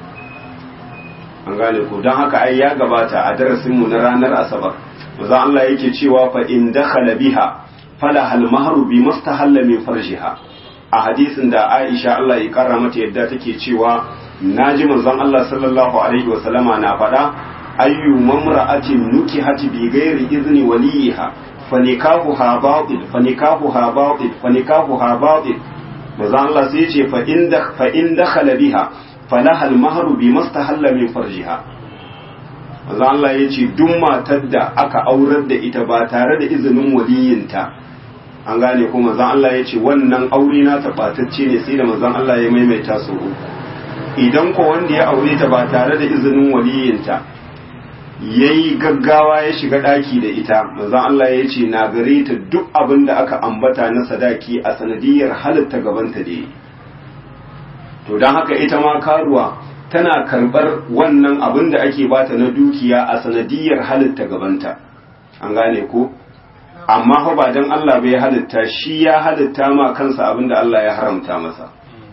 an gane ko don haka ai ya gabata a darasinmu na ranar asabar maza Allah yake cewa fa in dakhala biha fala hal mahru bi mustahalla min farjiha a hadisin da Aisha Allah ya kara mata yadda take cewa naji manzon Allah sallallahu alaihi wasallama na faɗa ayyu mamra'atin nukihati bi ghairi izni waliha fanikahuha batil fanikahuha batil fanikahuha batil manzon Allah sai ce fa in fa in dakhala biha falaha al mahru bi mustahalla min farjiha manzo Allah ya ce duk matar da aka aurar da ita ba tare da izinin waliyinta an gane ko manzo Allah ya ce wannan aure na tabbatacce ne sai da manzo Allah ya maimaita su idan ko wanda ya aure ta ba tare da izinin waliyinta yayi gaggawa ya shiga daki da ita manzo Allah ya ce na gare ta duk abin da aka ambata na sadaki a sanadiyar halitta gabanta da to dan haka ita ma karuwa tana karɓar wannan abin da ake bata na dukiya a sanadiyar halitta gabanta an gane ko amma fa ba dan Allah bai halitta shi ya halitta ma kansa abin da Allah ya haramta masa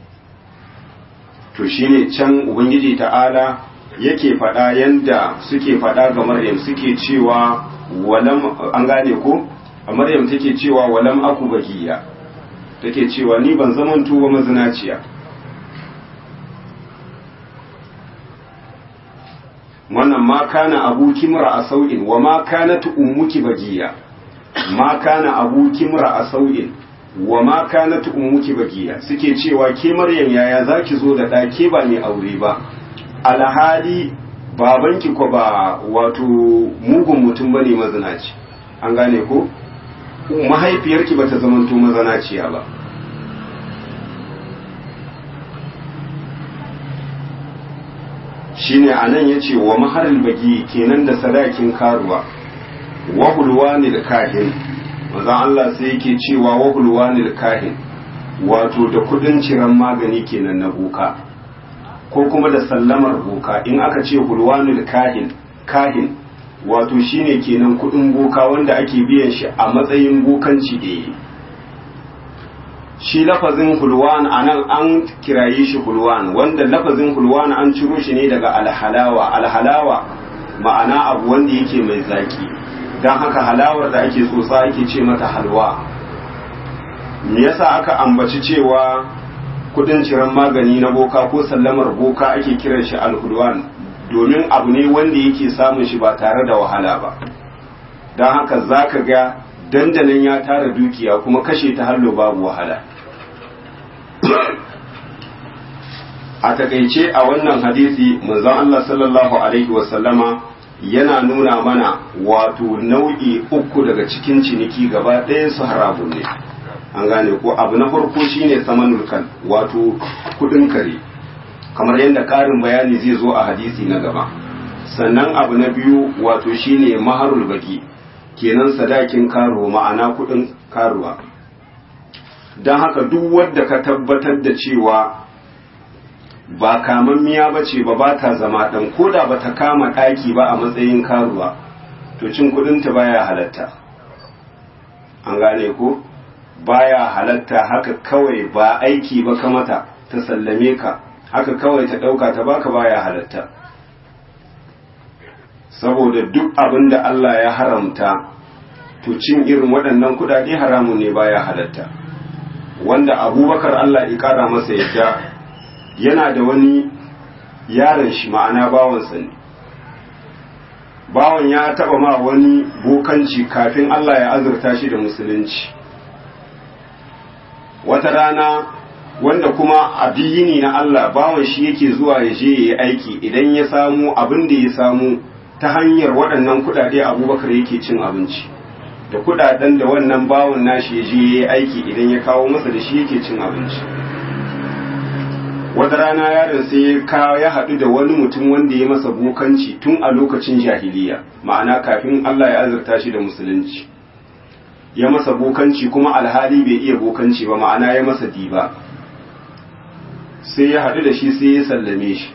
to shine can ubangiji ta'ala yake faɗa yanda suke faɗa ga Maryam suke cewa walam an gane ko Maryam take cewa walam aku bagiya take cewa ni ban zaman tuba mazinaciya wannan ma kana abuki mura a sau'in wa ma kana ummuki bagiya ma kana abuki mura a sau'in wa ma kana ummuki bagiya suke cewa ke maryam yaya zaki zo da ɗa ke ba mai aure ba alhali babanki ko ba wato mugun mutum bane mazinaci an gane ko mahaifiyarki bata zamanto mazanaciya ba shine anan yace wa maharil bagi kenan da sadakin karuwa wa hulwanil kahin maza Allah sai yake cewa wa hulwanil kahin wato da kudin ciran magani kenan na boka ko kuma da sallamar boka in aka ce hulwanil kahin kahin wato shine kenan kudin boka wanda ake biyan shi a matsayin bokanci da yi shi lafazin hulwan a nan an kiraye shi hulwan wanda lafazin hulwan an ciro shi ne daga alhalawa alhalawa ma'ana abu wanda yake mai zaki don haka halawar da ake tsotsa ake ce mata halwa me yasa aka ambaci cewa kudin ciran magani na boka ko sallamar boka ake kiran shi alhulwan domin abu ne wanda yake samun shi ba tare da wahala ba don haka za ka ga dandanan ya tara dukiya kuma kashe ta hallo babu wahala a takaice a wannan hadisi manzon Allah sallallahu alaihi wasallama yana nuna mana wato nau'i uku daga cikin ciniki gaba ɗaya su haramun ne an gane ko abu na farko shine samanul kan wato kudin kare kamar yadda ƙarin bayani zai zo a hadisi na gaba sannan abu na biyu wato shine maharul baki kenan sadakin karo ma'ana kudin karuwa don haka duk wadda ka tabbatar da cewa ba kamammiya ba ce ba ba ta zama ɗan koda ba ta kama ɗaki ba a matsayin karuwa to cin kudinta baya halatta an gane ko baya halatta haka kawai ba aiki ba kamata ta sallame ka haka kawai ta ɗauka ta baka baya halatta saboda duk abin da Allah ya haramta to cin irin waɗannan kuɗaɗe haramun ne baya halatta wanda abubakar Allah ya ƙara masa yadda yana da wani yaron shi ma'ana bawansa ne bawan ya taɓa ma wani bokanci kafin Allah ya azurta shi da musulunci wata rana wanda kuma addini na Allah bawan shi yake zuwa ya je ya yi aiki idan ya samu abin da ya samu ta hanyar waɗannan kuɗaɗe abubakar yake cin abinci da kuɗaɗen da wannan bawan nashi ya je ya yi aiki idan ya kawo masa da shi yake cin abinci wata rana yaron sai ya kawo ya haɗu da wani mutum wanda ya masa bokanci tun a lokacin jahiliya ma'ana kafin Allah ya azurta shi da musulunci ya masa bokanci kuma alhali bai iya bokanci ba ma'ana ya masa diba sai ya haɗu da shi sai ya sallame shi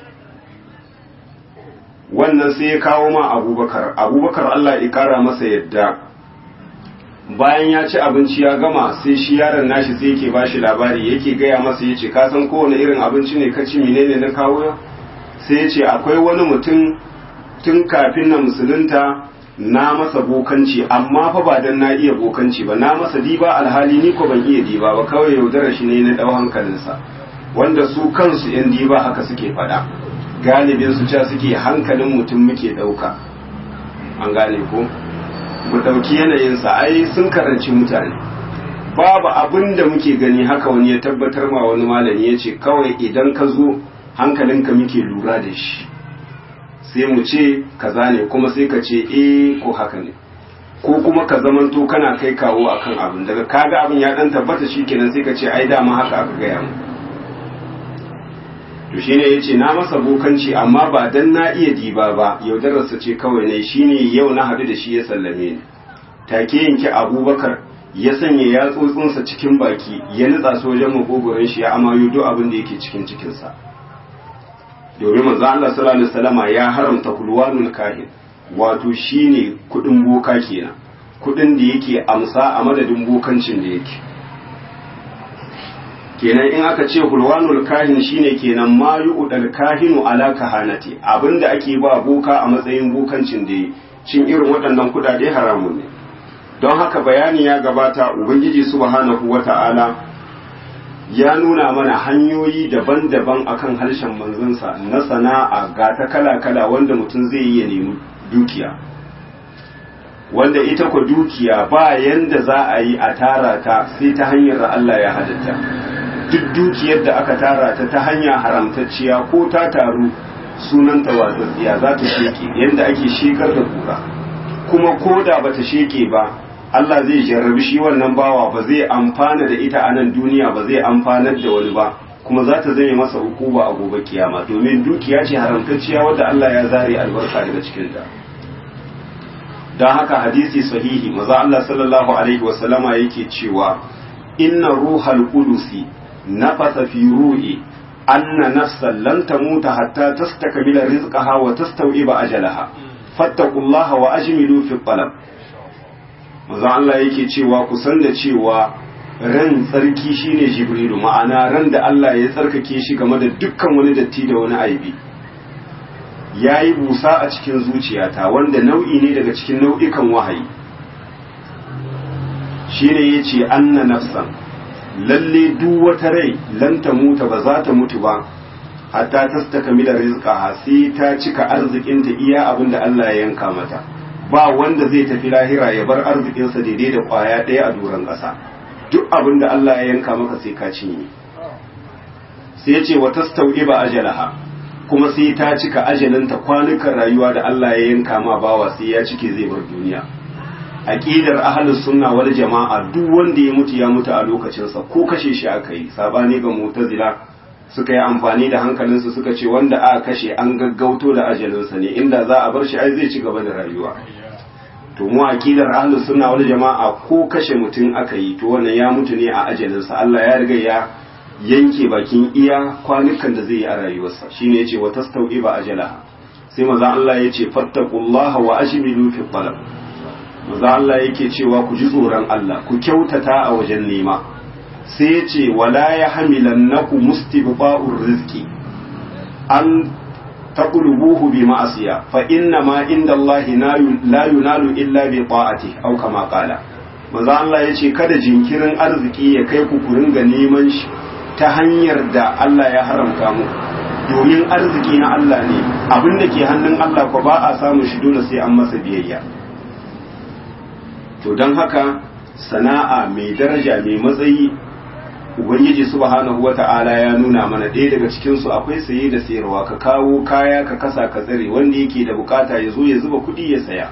wannan sai ya kawo ma abubakar abubakar Allah ya ƙara masa yadda bayan ya ci abinci ya gama sai shi yaron nashi sai yake bashi labari yake gaya masa yace ka san kowane irin abinci ne ka ci menene na kawo sai ya ce akwai wani mutum tun kafin na musulunta na masa bokanci amma fa ba dan na iya bokanci ba na masa diba alhali ni ko ban iya diba ba kawai yaudarar shi ne na dau hankalinsa wanda su kansu yan diba haka suke faɗa galibin su ca suke hankalin mutum muke ɗauka an gane ko mu ɗauki yanayinsa ai sun karanci mutane babu abin da muke gani haka wani ya tabbatar ma wani malami ya ce kawai idan ka zo hankalinka muke lura da shi sai mu ce kaza ne kuma sai ka ce eh ko haka ne ko kuma ka zamanto kana kai kawo akan abin daga kaga abin ya dan tabbata shikenan sai ka ce ai dama haka aka gaya mu to shine yace na masa bokanci amma ba dan na iya diba ba yaudararsa ce kawai ne shine yau na hadu da shi ya sallame ni take yanki abubakar ya sanya yatsotsinsa cikin baki ya nutsa su wajen makogoron shi ya amayo duk abin da yake cikin cikinsa domin manzo Allah sallallahu alaihi wasallama ya haramta kulwanul kahin wato shine kudin boka kenan kudin da yake amsa a madadin bokancin da yake kenan in aka ce hulwanul kahin shine kenan ma yu'dal kahinu ala kahanati abinda ake ba boka a matsayin bokancin da cin irin waɗannan kudade haramun ne don haka bayani ya gabata ubangiji subhanahu wata'ala ya nuna mana hanyoyi daban-daban akan harshen manzansa na sana'a ga ta kala-kala wanda mutum zai iya nemi dukiya wanda ita ku dukiya ba yanda za a yi a tara ta sai ta hanyar da Allah ya halitta duk dukiyar da aka tara ta ta hanya haramtacciya ko ta taru sunanta watsatsiya za ta sheke yanda ake shekar da kura kuma ko da bata sheke ba Allah zai jarrabi shi wannan bawa ba zai amfana da ita a nan duniya ba zai amfanar da wani ba kuma za ta zame masa hukuma a gobe kiyama domin dukiya ce haramtacciya wadda Allah ya zare albarka daga cikinta don haka hadisi sahihi maza Allah sallallahu alaihi wasallama yake cewa inna ruhal qudusi nafasa fi ruhi anna nafsan lan tamuta hatta tastakmila rizqaha wa tastawiba ajalaha fattaqullaha wa ajmilu fi talab maza Allah yake cewa ku san da cewa ran tsarki shine jibrilu ma'ana ran da Allah ya tsarkake shi game da dukkan wani datti da wani aibi ya yi busa a cikin zuciyata wanda nau'i ne daga cikin nau'ikan wahayi shine ya ce anna nafsan lalle duk wata rai lan ta muta ba za ta mutu ba hatta ta takamila rizqaha sai ta cika arzikinta iya abin da Allah ya yanka mata ba wanda zai tafi lahira ya bar arzikinsa daidai da kwaya ɗaya a doron ƙasa duk abin da Allah ya yanka maka sai ka cinye sai ya ce wa tastau'iba ajalaha kuma sai ta cika ajalinta kwanukan rayuwa da Allah ya yanka ma bawa sai ya cike zai bar duniya aqidar ahlus sunna wal jama'a duk wanda ya mutu ya mutu a lokacin sa ko kashe shi aka yi sabani ga mu'tazila suka yi amfani da hankalinsu suka ce wanda aka kashe an gaggauto da ajalinsa ne inda za a bar shi ai zai ci gaba da rayuwa to mu aqidar ahlus sunna wal jama'a ko kashe mutum aka yi to wannan ya mutu ne a ajalinsa Allah ya riga ya yanke bakin iya kwanukan da zai yi a rayuwarsa shine yace wa tastau'iba ajalaha sai maza Allah yace fattaqullaha wa ajmilu fi talab maza Allah yake cewa ku ji tsoron Allah ku kyautata a wajen nema sai yace wala yahmilannaku mustibqa'ur rizqi an taqlubuhu bi ma'asiya fa inna ma inda Allah la yunalu illa bi ta'ati aw kama qala maza Allah yace kada jinkirin arziki ya kai ku ku ringa neman shi ta hanyar da Allah ya haramta mu domin arziki na Allah ne abin da ke hannun Allah ko ba a samu shi dole sai an masa biyayya to don haka sana'a mai daraja mai matsayi ubangiji subhanahu wata'ala ya nuna mana ɗaya daga cikin su akwai saye da sayarwa ka kawo kaya ka kasa ka tsare wanda yake da bukata ya zo ya zuba kuɗi ya saya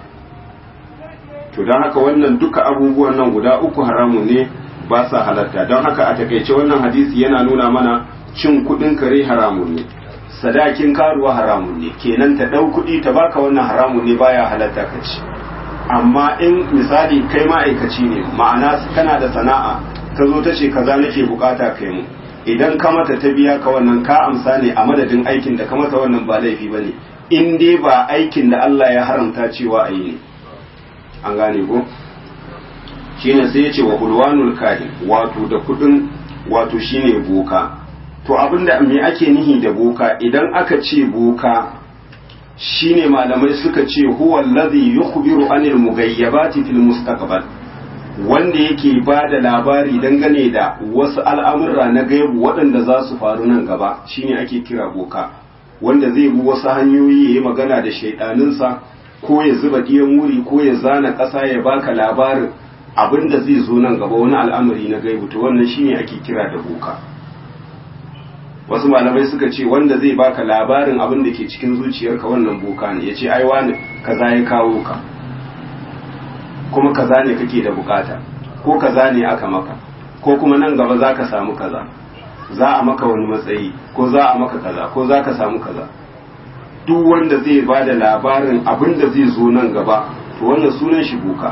to don haka wannan duka abubuwan nan guda uku haramun ne ba sa halatta don haka a takaice wannan hadisi yana nuna mana cin kudin kare haramun ne sadakin karuwa haramun ne kenan ta dau kudi ta baka wannan haramun ne baya halatta ka ci amma in misali kai ma'aikaci ne ma'ana kana da sana'a ta zo ta ce kaza nake bukata kai mu idan ka mata ta biya ka wannan ka amsa ne a madadin aikin da ka mata wannan ba laifi bane in dai ba aikin da Allah ya haramta cewa a yi ne an gane ko shine sai ya ce wa ulwanul kahin wato da kudin wato shine boka to abinda me ake nihi da boka idan aka ce boka shine malamai suka ce huwa allazi yukhbiru anil mughayyabati fil mustaqbal wanda yake ba da labari dangane da wasu al'amurra na gaibu waɗanda za su faru nan gaba shine ake kira boka wanda zai bi wasu hanyoyi ya yi magana da shaidaninsa ko ya zuba ɗiyan wuri ko ya zana ƙasa ya baka labarin abin da zai zo nan gaba wani al'amari na gaibu to wannan shine ake kira da boka wasu malamai suka ce wanda zai baka labarin abin da ke cikin zuciyarka wannan boka ne ya ce ai wani kaza ya kawo ka kuma kaza ne kake da bukata ko kaza ne aka maka ko kuma nan gaba za ka samu kaza za a maka wani matsayi ko za a maka kaza ko za ka samu kaza duk wanda zai ba da labarin abin da zai zo nan gaba to wannan sunan shi boka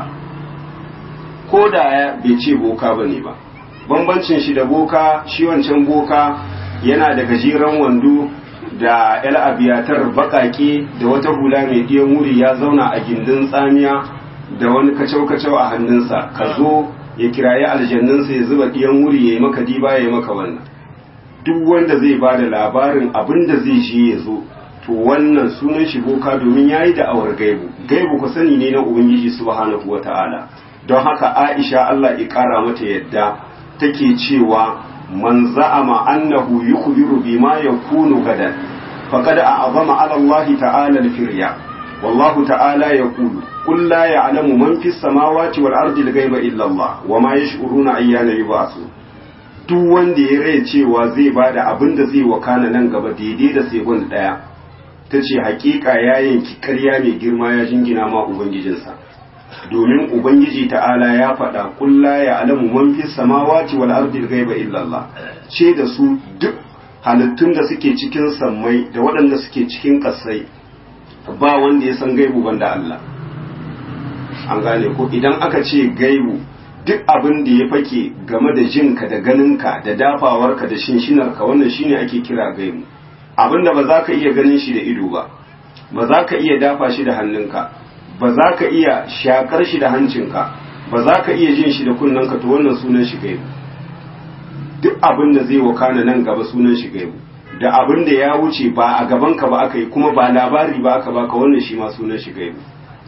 ko da ya bai ce boka ba ne ba bambancin shi da boka shi wancan boka yana da gajeren wando da yal abiyatar bakake da wata hula mai ɗiyan wuri ya zauna a gindin tsamiya da wani kacau-kacau a hannunsa ka zo ya kirayi aljannunsa ya zuba ɗiyan wuri ya yi maka diba ya yi maka wannan duk wanda zai ba da labarin abin da zai je ya zo to wannan sunan shi boka domin ya yi da'awar gaibu gaibu ku sani ne na ubangiji subhanahu wa ta'ala don haka aisha allah ya kara mata yadda take cewa man za'ama annahu yukhbiru bima yakunu gadan faqad a'zama 'ala Allah ta'ala al-firya wallahu ta'ala yaqulu qul la ya'lamu man fis samawati wal ardi al-ghaiba illa Allah wama yash'uruna ayyana yub'asu duk wanda ya rai cewa zai bada abin da zai wakana nan gaba daidai da sekund daya tace hakika ya yanki ƙarya mai girma ya jingina ma ubangijinsa domin ubangiji ta'ala ya faɗa kulla ya alamu man fi samawati wal ardi ghaiba illa Allah ce da su duk halittun da suke cikin sammai da waɗanda suke cikin ƙasai ba wanda ya san gaibu banda Allah an gane ko idan aka ce gaibu duk abin da ya fake game da jinka da ganinka da dafawarka da shinshinarka wannan shine ake kira gaibu abin da ba za ka iya ganin shi da ido ba ba za ka iya dafa shi da hannunka ba za ka iya shakar shi da hancinka ba za ka iya jin shi da kunnanka to wannan sunan shi gaibu duk abin da zai wakana nan gaba sunan shi gaibu da abin da ya wuce ba a gabanka ba aka yi kuma ba labari ba aka baka wannan shi ma sunan shi gaibu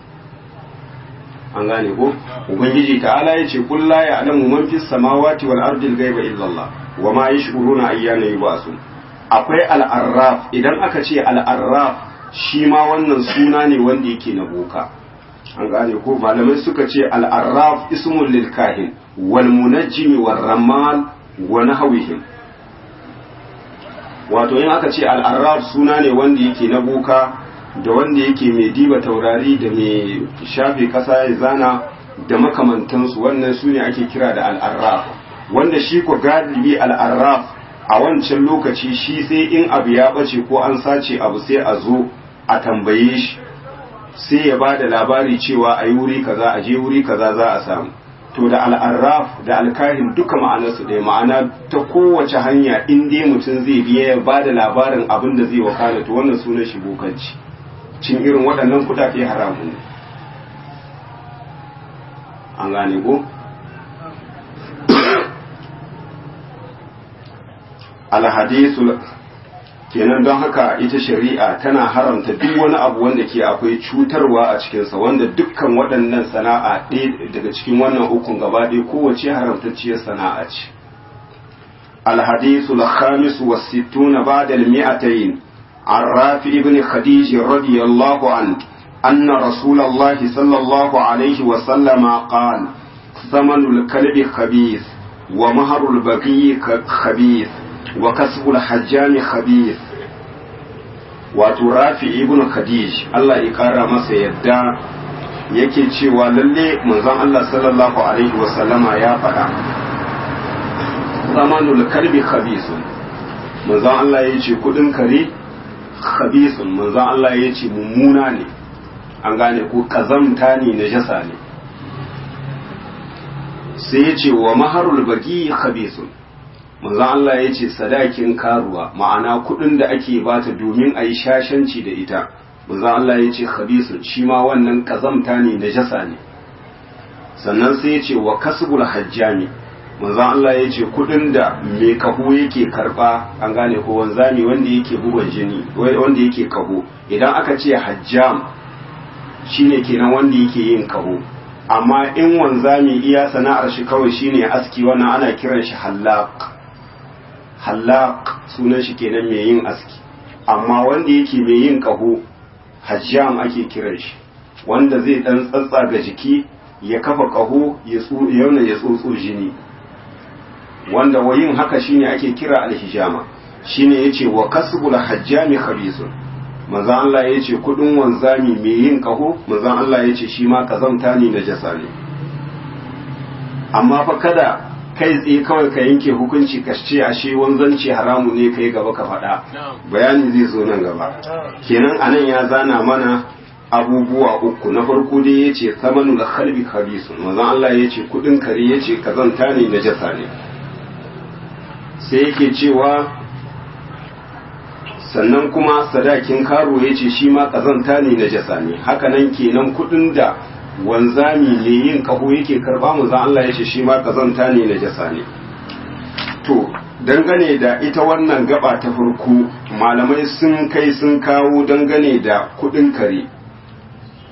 an gane ko ubangiji ta'ala ya ce kul la ya'lamu man fis samawati wal ardi al ghaiba illa Allah wa ma yash'uruna ayyana yub'asun akwai al-arraf idan aka ce al-arraf shi ma wannan suna ne wanda yake na boka an gane ko malamai suka ce al'arraf ismul lil kahin wal munajjimi war ramal wa nahwihim wato in aka ce al'arraf suna ne wanda yake na boka da wanda yake mai diba taurari da mai shafe kasa ya zana da makamantansu wannan su ne ake kira da al'arraf wanda shi ko galibi al'arraf a wancan lokaci shi sai in abu ya bace ko an sace abu sai a zo a tambaye shi sai ya ba da labari cewa a yi wuri kaza a je wuri kaza za a samu to da al'arraf da alkahin duka ma'anarsu ɗaya ma'ana ta kowace hanya in dai mutum zai biya ya ba da labarin abin da zai wakana to wannan sunan shi bokanci cin irin waɗannan kuɗaɗe haramun ne an gane ko alhadisul kenan don haka ita shari'a tana haramta duk wani abu wanda ke akwai cutarwa a cikinsa wanda dukkan waɗannan sana'a ɗaya daga cikin wannan hukun gaba ɗaya kowace haramtacciyar sana'a ce alhadisu al-khamis wa sittuna ba'da al-mi'atayn an rafi ibn khadij radiyallahu an anna rasulullahi sallallahu alaihi wa sallama qala ثمن الكلب خبيث ومهر البقي خبيث وكسب الحجام خبيث wato rafi ibn khadij Allah ya kara masa yadda yake cewa lalle manzon Allah sallallahu alaihi wasallama ya faɗa zamanul kalbi khabisun manzon Allah ya ce kudin kare khabisun manzon Allah ya ce mummuna ne an gane ko kazamta ne najasa ne sai ya ce wa maharul baki khabisun manzon Allah ya ce sadakin karuwa ma'ana kudin da ake bata domin a yi shashanci da ita manzon Allah ya ce khabisun shi ma wannan kazamta ne najasa ne sannan sai ya ce wa kasbul hajjami manzon Allah ya ce kudin da mai kaho yake karba an gane ko wanzami wanda yake bugun jini wanda yake kaho idan aka ce hajjam shine kenan wanda yake yin kaho amma in wanzami iya sana'ar shi kawai shine aski wannan ana kiran shi hallaq hallaq sunan shi kenan mai yin aski amma wanda yake mai yin kaho hajjam ake kiran shi wanda zai dan tsatsa ga jiki ya kafa kaho ya yauna ya tsotso jini wanda wayin haka shine ake kira alhijama shine yace wa kasbul hajjami khabisun manzon Allah yace kudin wanzami mai yin kaho manzon Allah yace shi ma kazamta ne na jasa ne amma fa kada kai tsaye kawai ka yanke hukunci ka ce ashe wanzanci haramu ne kai gaba ka faɗa bayani zai zo nan gaba kenan anan ya zana mana abubuwa uku na farko dai ya ce samanu da kalbi khabisun manzon Allah ya ce kudin kare ya ce kazanta ne na jasa ne sai yake cewa sannan kuma sadakin karo ya ce shi ma kazanta ne na jasa ne hakanan kenan kudin da wanzami ne yin kaho yake karba manzon Allah ya ce shi ma kazanta ne na jasa ne to dangane da ita wannan gaba ta farko malamai sun kai sun kawo dangane da kudin kare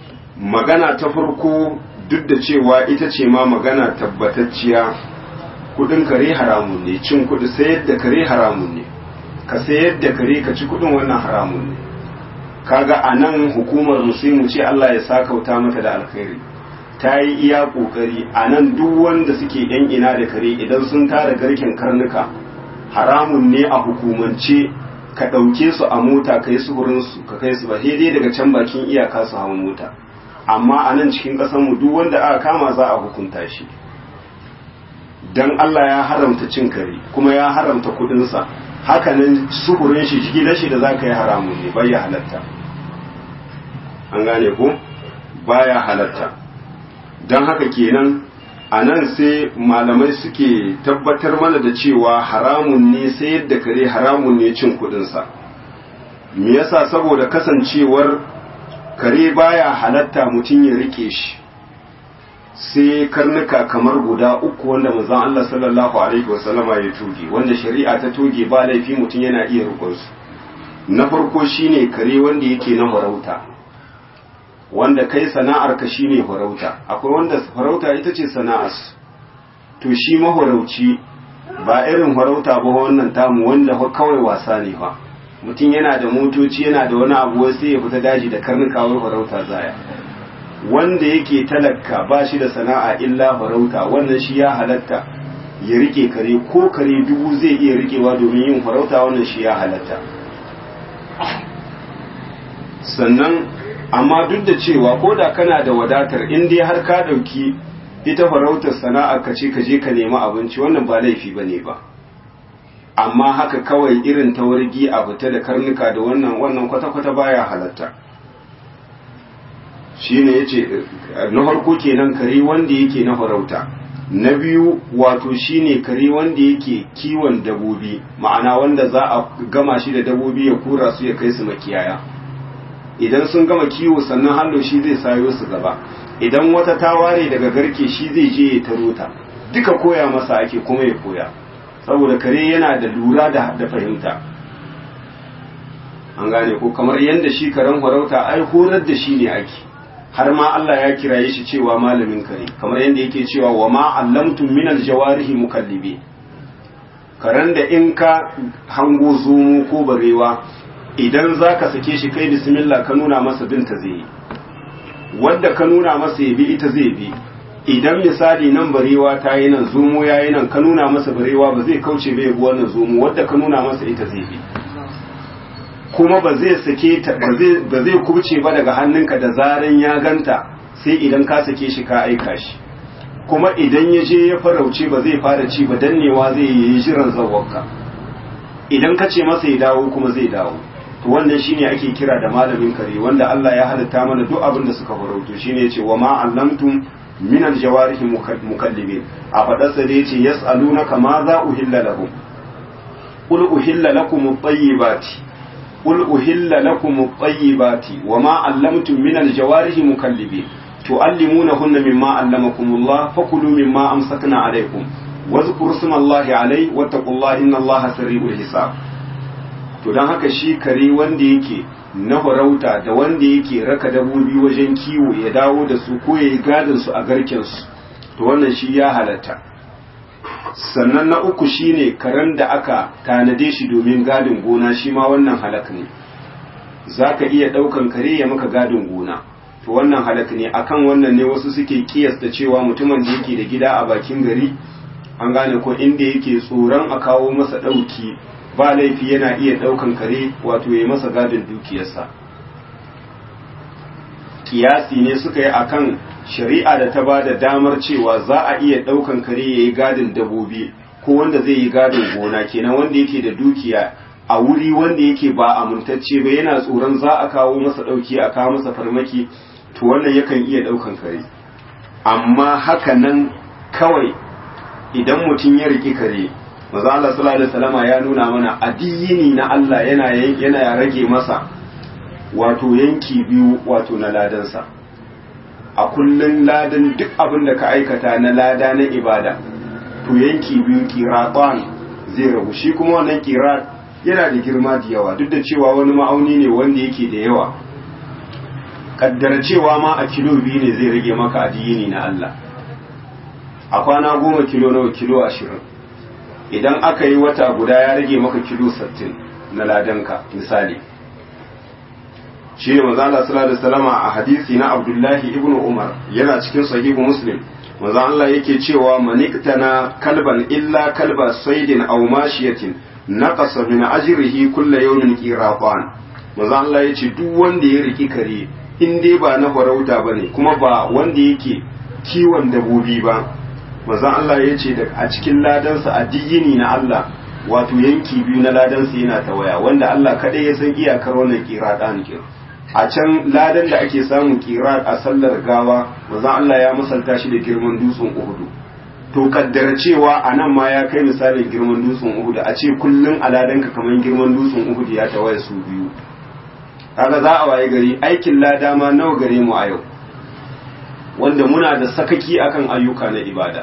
magana ta farko duk da cewa ita ce ma magana tabbatacciya kudin kare haramun ne cin kudi sayar da kare haramun ne ka sayar da kare ka ci kudin wannan haramun ne kaga a nan hukumar musulmi ce Allah ya sakauta mata da alkhairi ta yi iya kokari a nan duk wanda suke yan ina da kare idan sun tara garken karnuka haramun ne a hukumance ka ɗauke su a mota ka yi suhurinsu ka kai su ba dai daga can bakin iyaka su hawan mota amma a nan cikin mu duk wanda aka kama za a hukunta shi don Allah ya haramta cin kare kuma ya haramta kudinsa hakanan suhurin shi gidan shi da za ka yi haramun ne bai ya halatta an gane ko baya halatta don haka kenan a nan sai malamai suke tabbatar mana da cewa haramun ne sai yadda kare haramun ne cin kudinsa me yasa saboda kasancewar kare baya halatta mutum ya rike shi sai karnuka kamar guda uku wanda manzon Allah sallallahu alaihi wasallama ya toge wanda shari'a ta toge ba laifi mutum yana iya rukun su na farko shine kare wanda yake na farauta wanda kai sana'ar ka shine farauta akwai wanda farauta ita ce sana'ar to shi mahorauci ba irin farauta ba wannan tamu wanda kawai wasa ne ba mutum yana da motoci yana da wani abu sai ya fita daji da karnuka wai farauta zaya wanda yake talaka ba shi da sana'a illa farauta wannan shi ya halatta ya rike kare ko kare dubu zai iya rikewa domin yin farauta wannan shi ya halatta sannan amma duk da cewa ko da kana da wadatar in dai har ka ɗauki ita farautar sana'a ka ce ka je ka nemi abinci wannan ba laifi ba ne ba amma haka kawai irin tawargi a fita da karnuka da wannan wannan kwata-kwata baya halatta shine yace na farko kenan kare wanda yake na farauta na biyu wato shine kare wanda yake kiwon dabobi ma'ana wanda za a gama shi da dabobi ya kura su ya kai su makiyaya idan sun gama kiwo sannan hallo shi zai sayo su gaba idan wata ta ware daga garke shi zai je ya taro ta duka koya masa ake kuma ya koya saboda kare yana da lura da da fahimta an gane ko kamar yadda shi karen farauta ai horar da shi ne ake har ma Allah ya kiraye shi cewa malamin kare kamar yadda yake cewa wa ma allamtum min aljawarihi mukallibi karen da in ka hango zomo ko barewa idan zaka sake shi kai bismillah ka nuna masa binta zai yi wanda ka nuna masa ya bi ita zai bi idan misali nan barewa ta yi nan zomo ya yi nan ka nuna masa barewa ba zai kauce bai bi wannan zomo wadda ka nuna masa ita zai bi kuma ba zai sake ta ba zai kubce ba daga hannunka da zaran ya ganta sai idan ka sake shi ka aika shi kuma idan ya je ya farauce ba zai fara ci ba dannewa zai yi jiran zawarka idan ka ce masa ya dawo kuma zai dawo to wannan shine ake kira da malamin kare wanda Allah ya halitta mana duk abin da suka farauto shine yace wa ma allamtum min aljawarihi mukallibin a fadarsa da yace yas'alunaka ma za uhilla lahum qul uhilla lakum at-tayyibati قل أهل لكم الطيبات وما علمتم من الجوارح مكلبين تعلمونهن مما علمكم الله فكلوا مما أمسكنا عليكم واذكروا اسم الله عليه واتقوا الله إن الله سريع الحساب to don haka shi kare wanda yake na farauta da wanda yake raka dabobi wajen kiwo ya dawo da su ko ya yi gadin su a garken su to wannan shi ya halatta sannan na uku shine karen da aka tanade shi domin gadin gona shi ma wannan halak ne za ka iya ɗaukan kare ya maka gadin gona to wannan halak ne akan wannan ne wasu suke kiyasta cewa mutumin da yake da gida a bakin gari an gane ko inda yake tsoron a kawo masa ɗauki ba laifi yana iya ɗaukan kare wato ya masa gadin dukiyarsa kiyasi ne suka yi akan shari'a da ta ba da damar cewa za a iya ɗaukan kare ya yi gadin dabobi ko wanda zai yi gadin gona kenan wanda yake da dukiya a wuri wanda yake ba amintacce ba yana tsoron za a kawo masa ɗauki a kawo masa farmaki to wannan yakan iya ɗaukan kare amma haka nan kawai idan mutum ya riƙi kare maza Allah sallallahu alaihi wasallama ya nuna mana addini na Allah yana yana rage masa wato yanki biyu wato na ladansa a kullun ladan duk abin da ka aikata na lada na ibada to yanki biyu kiratan zai rabu shi kuma wannan kirat yana da girma da yawa duk da cewa wani ma'auni ne wanda yake da yawa kaddara cewa ma a kilo biyu ne zai rage maka addini na Allah a kwana goma kilo nawa kilo ashirin idan aka yi wata guda ya rage maka kilo sittin na ladanka misali shi ne maza Allah sallallahu alaihi wasallam a hadisi na Abdullahi ibn Umar yana cikin sahihu Muslim maza Allah yake cewa maniktana kalban illa kalba saidin aw mashiyatin naqasa min ajrihi kullu yawmin qiratan maza Allah yace duk wanda ya riki kare in dai ba na farauta bane kuma ba wanda yake kiwon dabobi ba maza Allah yace da a cikin ladansa a diyini na Allah wato yanki biyu na ladansa yana ta waya wanda Allah kadai ya san iyakar wannan qiratan kin a can ladan da ake samun kira a sallar gawa manzon Allah ya misalta shi da girman dutsen Uhudu to kaddara cewa a nan ma ya kai misalin girman dutsen Uhudu a ce kullun a ladanka kamar girman dutsen Uhudu ya tawaye su biyu kaga za a waye gari aikin lada ma nawa gare mu a yau wanda muna da sakaki akan ayyuka na ibada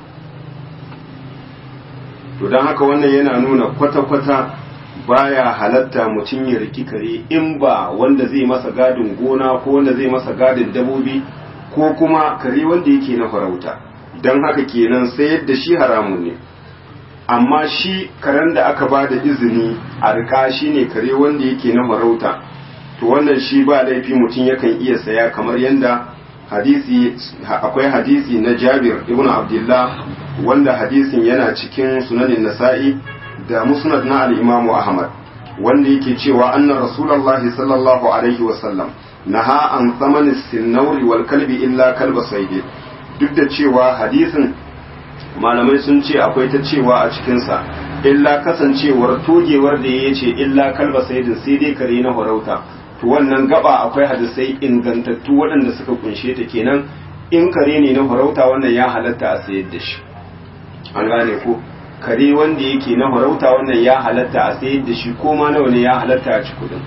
to don haka wannan yana nuna kwata-kwata baya halatta mutum ya riki kare in ba wanda zai masa gadin gona ko wanda zai masa gadin dabobi ko kuma kare wanda yake na farauta don haka kenan sai yadda shi haramun ne amma shi karen da aka ba da izini a rika shi ne kare wanda yake na farauta to wannan shi ba laifi mutum yakan iya saya kamar yadda hadisi akwai hadisi na jabir ibn abdullah wanda hadisin yana cikin sunanin nasa'i da musnad na al-Imam Ahmad wanda yake cewa anna Rasulullahi sallallahu alaihi wasallam naha an tsamani sinnauri wal kalbi illa kalba saidi duk da cewa hadisin malamai sun ce akwai ta cewa a cikinsa illa kasancewar togewar da ya ce illa kalba saidin sai dai kare na farauta to wannan gaba akwai hadisai ingantattu waɗanda suka kunshe ta kenan in kare ne na farauta wannan ya halatta a sayar da shi an gane ko kare wanda yake na farauta wannan ya halatta a sayar da shi ko ma nawa ne ya halatta a ci kudin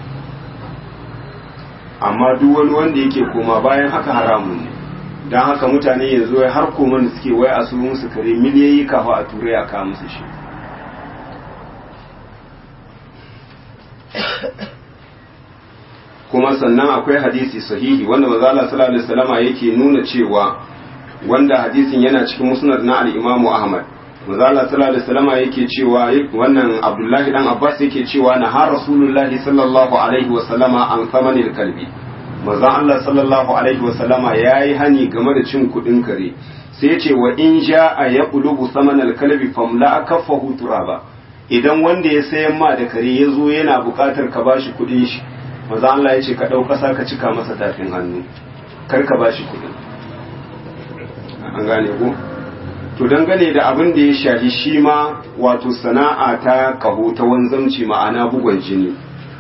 amma duk wani wanda yake koma bayan haka haramun ne don haka mutane yanzu har koman da suke wai a su musu kare miliyoyi kafa a turai a kawo musu shi kuma sannan akwai hadisi sahihi wanda manzo Allah sallallahu alaihi wasallama yake nuna cewa wanda hadisin yana cikin musnad na al-Imam Ahmad manzo Allah sallallahu alaihi wasallama yake cewa wannan Abdullahi dan Abbas yake cewa na har Rasulullahi sallallahu alaihi wasallama an samanil kalbi manzo Allah sallallahu alaihi wasallama yayi hani game da cin kudin kare sai ya ce wa in ja'a yaqlubu samanal kalbi famla kaffahu turaba idan wanda ya sayan ma da kare ya zo yana buƙatar ka bashi kudin shi manzo Allah ya ce ka ɗau ƙasa ka cika masa tafin hannu kar ka bashi kuɗin an gane ko to dangane da abin da ya shafi shi ma wato sana'a ta kaho ta wanzamci ma'ana bugon jini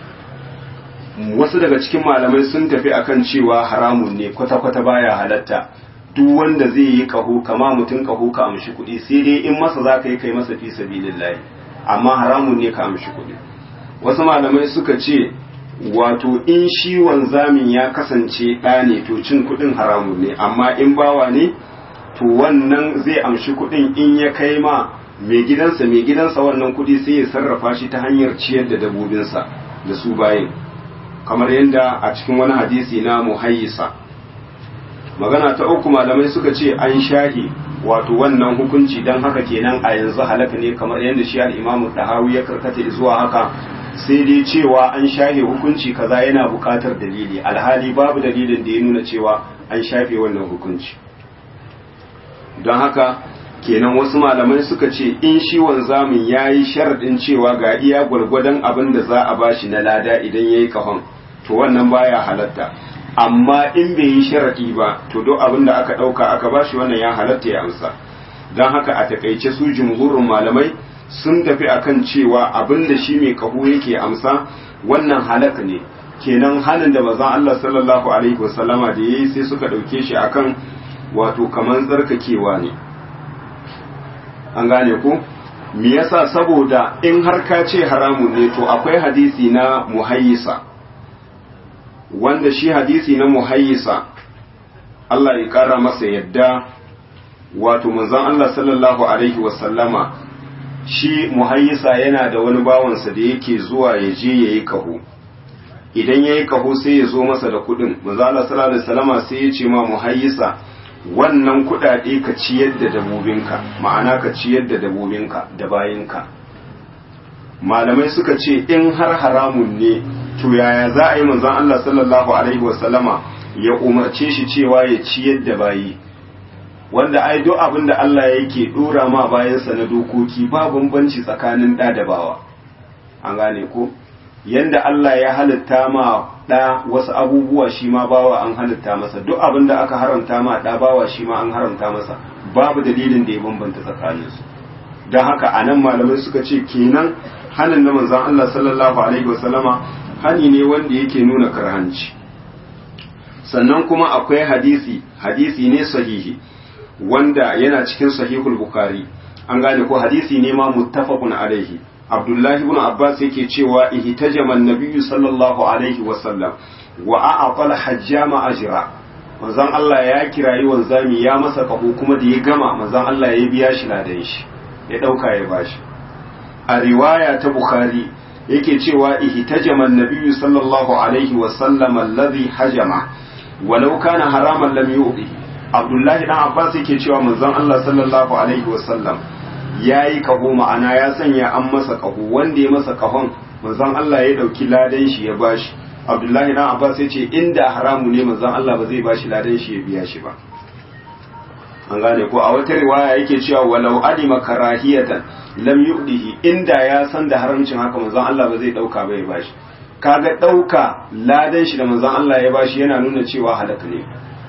wasu daga cikin malamai sun tafi akan cewa haramun ne kwata-kwata baya halatta duk wanda zai yi kaho kama mutum kaho ka amshi kuɗi sai dai in masa za ka yi kai masa fi sabilillahi amma haramun ne ka amshi kuɗi wasu malamai suka ce wato in shi wanzamin ya kasance ɗa ne to cin kuɗin haramun ne amma in bawa ne to wannan zai amshi kuɗin in ya kai ma mai gidansa mai gidansa wannan kuɗi sai ya sarrafa shi ta hanyar ciyar da dabobinsa da su bayin kamar yadda a cikin wani hadisi na muhayyisa magana ta uku malamai suka ce an shahi wato wannan hukunci don haka kenan a yanzu halaka ne kamar yadda shi al-imamu tahawi ya karkata zuwa haka sai dai cewa an shafe hukunci kaza yana buƙatar dalili alhali babu dalilin da ya nuna cewa an shafe wannan hukunci don haka kenan wasu malamai suka ce in shi wanzamin ya yi sharaɗin cewa ga iya gwargwadon abin da za a bashi na lada idan ya yi kahon to wannan baya halatta amma in bai yi sharaɗi ba to duk abin da aka ɗauka aka bashi wannan ya halatta ya amsa don haka a takaice su jumhurin malamai sun tafi akan cewa abin da shi mai kaho yake amsa wannan halak ne kenan halin da mazan Allah sallallahu alaihi wasallama da yayi sai suka dauke shi akan wato kaman tsarkakewa ne an gane ku me yasa saboda in har ka ce haramun ne to akwai hadisi na muhayyisa wanda shi hadisi na muhayyisa Allah ya kara masa yadda wato manzon Allah sallallahu alaihi wasallama shi muhayyisa yana da wani bawansa da yake zuwa ya je ya yi kaho idan ya yi kaho sai ya zo masa da kudin manzo Allah sallallahu alaihi wasallama sai ya ce ma muhayyisa wannan kuɗaɗe ka ciyar da dabobinka ma'ana ka ciyar da dabobinka da bayinka malamai suka ce in har haramun ne to yaya za a yi manzon Allah sallallahu alaihi wasallama ya umarce shi cewa ya ciyar da bayi wanda ai duk abin da Allah yake dora ma bayansa na dokoki ba bambanci tsakanin ɗa da bawa an gane ko yanda Allah ya halitta ma ɗa wasu abubuwa shi ma bawa an halitta masa duk abin da aka haramta ma ɗa bawa shi ma an haramta masa babu dalilin da ya bambanta tsakaninsu don haka a nan malamai suka ce kenan hanin na manzan Allah sallallahu alaihi wasallama hani ne wanda yake nuna karhanci sannan kuma akwai hadisi hadisi ne sahihi wanda yana cikin sahihul bukhari an gane ko hadisi ne ma muttafaqun alaihi abdullahi ibn abbas yake cewa ihtajama an-nabiyyu sallallahu alaihi wasallam wa a'aqala hajjama ajra manzon Allah ya kirayi wanzami ya masa kaho kuma da ya gama manzon Allah ya biya shi ladan shi ya dauka ya bashi a riwaya ta bukhari yake cewa ihtajama an-nabiyyu sallallahu alaihi wasallam alladhi hajama walau kana haraman lam yu'ti abdullahi dan abbas yake cewa manzon Allah sallallahu alaihi wasallam yayi kaho ma'ana ya sanya an masa kaho wanda ya masa kahon manzon Allah ya dauki ladan shi ya bashi abdullahi dan abbas ya ce inda haramu ne manzon Allah ba zai bashi ladan shi ya biya shi ba an gane ko a wata riwaya yake cewa walau alima karahiyatan lam yu'dihi inda ya san da haramcin haka manzon Allah ba zai dauka ba ya bashi kaga dauka ladan shi da manzon Allah ya bashi yana nuna cewa halaka ne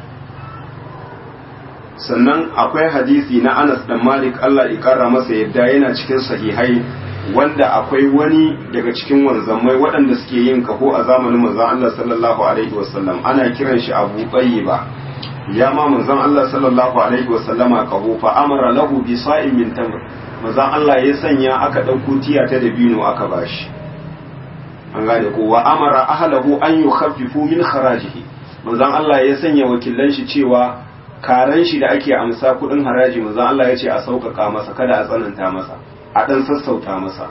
sannan akwai hadisi na Anas dan Malik Allah ya kara masa yadda yana cikin sahihai wanda akwai wani daga cikin wanzammai waɗanda suke yin kaho a zamanin manzon Allah sallallahu alaihi wasallam ana kiran shi Abu Tayyiba ya ma manzon Allah sallallahu alaihi wasallama kaho fa amara lahu bi sa'in min tamr manzon Allah ya sanya aka dauko tiya ta dabino aka bashi an gane ko wa amara ahlahu an yukhaffifu min kharajihi manzon Allah ya sanya wakilan shi cewa karan shi da ake amsa kudin haraji manzon Allah ya ce a sauƙaƙa masa kada a tsananta masa a ɗan sassauta masa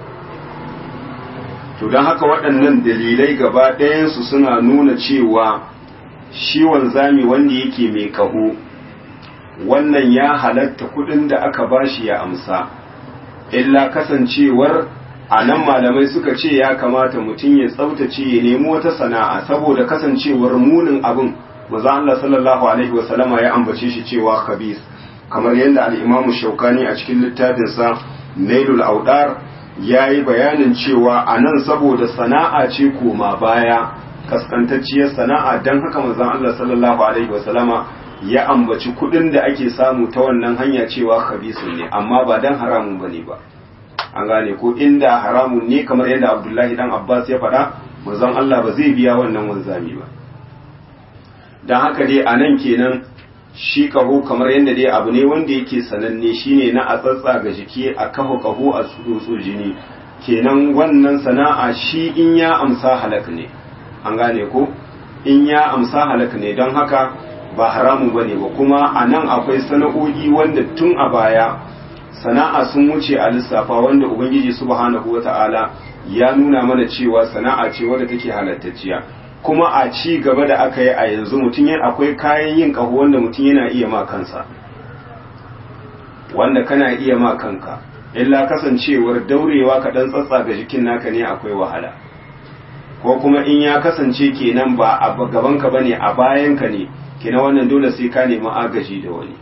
to don haka waɗannan dalilai gaba ɗayansu suna nuna cewa shi wanzami wanda yake mai kaho wannan ya halatta kudin da aka bashi ya amsa illa kasancewar a nan malamai suka ce ya kamata mutum ya tsaftace ya nemi wata sana'a saboda kasancewar munin abin maza Allah sallallahu alaihi wasallama ya ambace shi cewa khabis kamar yadda al-Imam Shaukani a cikin littafinsa Nailul Audar yayi bayanin cewa anan saboda sana'a ce koma baya kaskantacciyar sana'a dan haka manzon Allah sallallahu alaihi wasallama ya ambaci kudin da ake samu ta wannan hanya cewa khabisun ne amma ba dan haramun bane ba an gane ko inda haramun ne kamar yadda Abdullahi dan Abbas ya faɗa manzon Allah ba zai biya wannan wanzami ba don haka dai a nan kenan shi kaho kamar yadda dai abu ne wanda yake sananne shine na a tsatsa ga jiki a kaho kaho a tsotso jini kenan wannan sana'a shi in ya amsa halak ne an gane ko in ya amsa halak ne don haka ba haramu ba ne ba kuma a nan akwai sana'o'i wanda tun a baya sana'a sun wuce a lissafa wanda ubangiji subhanahu wata'ala ya nuna mana cewa sana'a ce wadda take halattacciya kuma a ci gaba da aka yi a yanzu mutum yana akwai kayan yin ƙaho wanda mutum yana iya ma kansa wanda kana iya ma kanka illa kasancewar daurewa ka dan tsatsa ga jikin naka ne akwai wahala ko kuma in ya kasance kenan ba a gabanka bane a bayanka ne kenan wannan dole sai ka nemi agaji da wani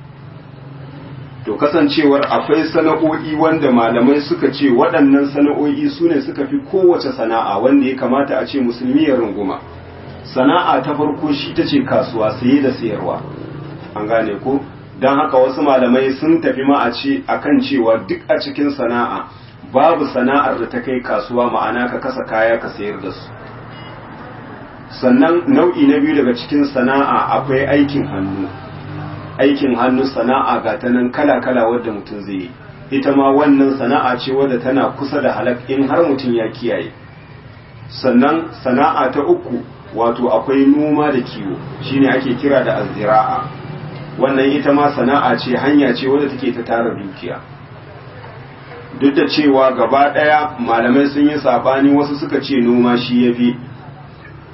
to kasancewar akwai sana'o'i wanda malamai suka ce waɗannan sana'o'i su ne suka fi kowace sana'a wanda ya kamata a ce musulmi ya runguma sana'a ta farko shi ta ce kasuwa saye da sayarwa an gane ko don haka wasu malamai sun tafi ma a ce akan cewa duk a cikin sana'a babu sana'ar da ta kai kasuwa ma'ana ka kasa kaya ka sayar da su sannan nau'i na biyu daga cikin sana'a akwai aikin hannu aikin hannu sana'a ga ta nan kala-kala wadda mutum zai yi ita ma wannan sana'a ce wadda tana kusa da halak in har mutum ya kiyaye sannan sana'a ta uku wato akwai noma da kiwo shine ake kira da azzira'a wannan ita ma sana'a ce hanya ce wadda take ta tara dukiya duk da cewa gaba ɗaya malamai sun yi sabani wasu suka ce noma shi ya fi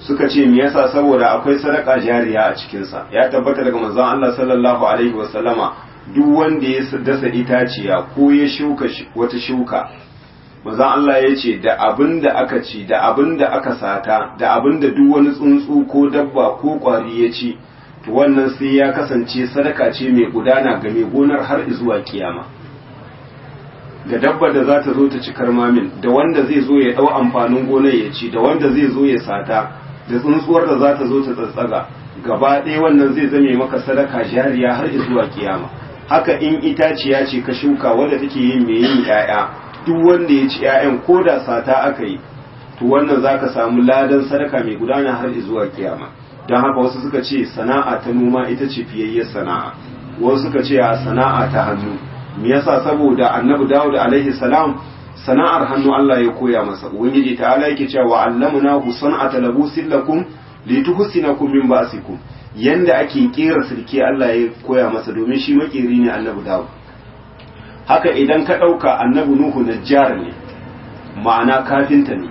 suka ce me yasa saboda akwai sadaka jariya a cikinsa ya tabbata daga manzon Allah sallallahu alaihi wasallama duk wanda ya dasa itaciya ko ya shuka wata shuka manzon Allah ya ce da abin da aka ci da abin da aka sata da abin da duk wani tsuntsu ko dabba ko kwari ya ci to wannan sai ya kasance sadaka ce mai gudana ga mai gonar har zuwa kiyama ga dabba da za ta zo ta ci karmamin da wanda zai zo ya dau amfanin gonar ya ci da wanda zai zo ya sata da tsuntsuwar da za ta zo ta tsatsaga gaba ɗaya wannan zai zame maka sadaka jariya har zuwa kiyama haka in itaciya ce ka shuka wadda take yin mai yin 'ya'ya duk wanda ya ci 'ya'yan ko da sata aka yi to wannan za ka samu ladan sadaka mai gudana har zuwa kiyama don haka wasu suka ce sana'a ta noma ita ce fiyayyar sana'a wasu suka ce a sana'a ta hannu me yasa saboda annabi dawud alaihi salam sana'ar hannu Allah ya koya masa ubangiji ta ala yake cewa wa allamuna hu san'ata labusin lakum lituhsinakum min ba'sikum yanda ake kera sirke Allah ya koya masa domin shi makeri ne annabi dawud haka idan ka dauka annabi nuhu najjar ne ma'ana kafinta ne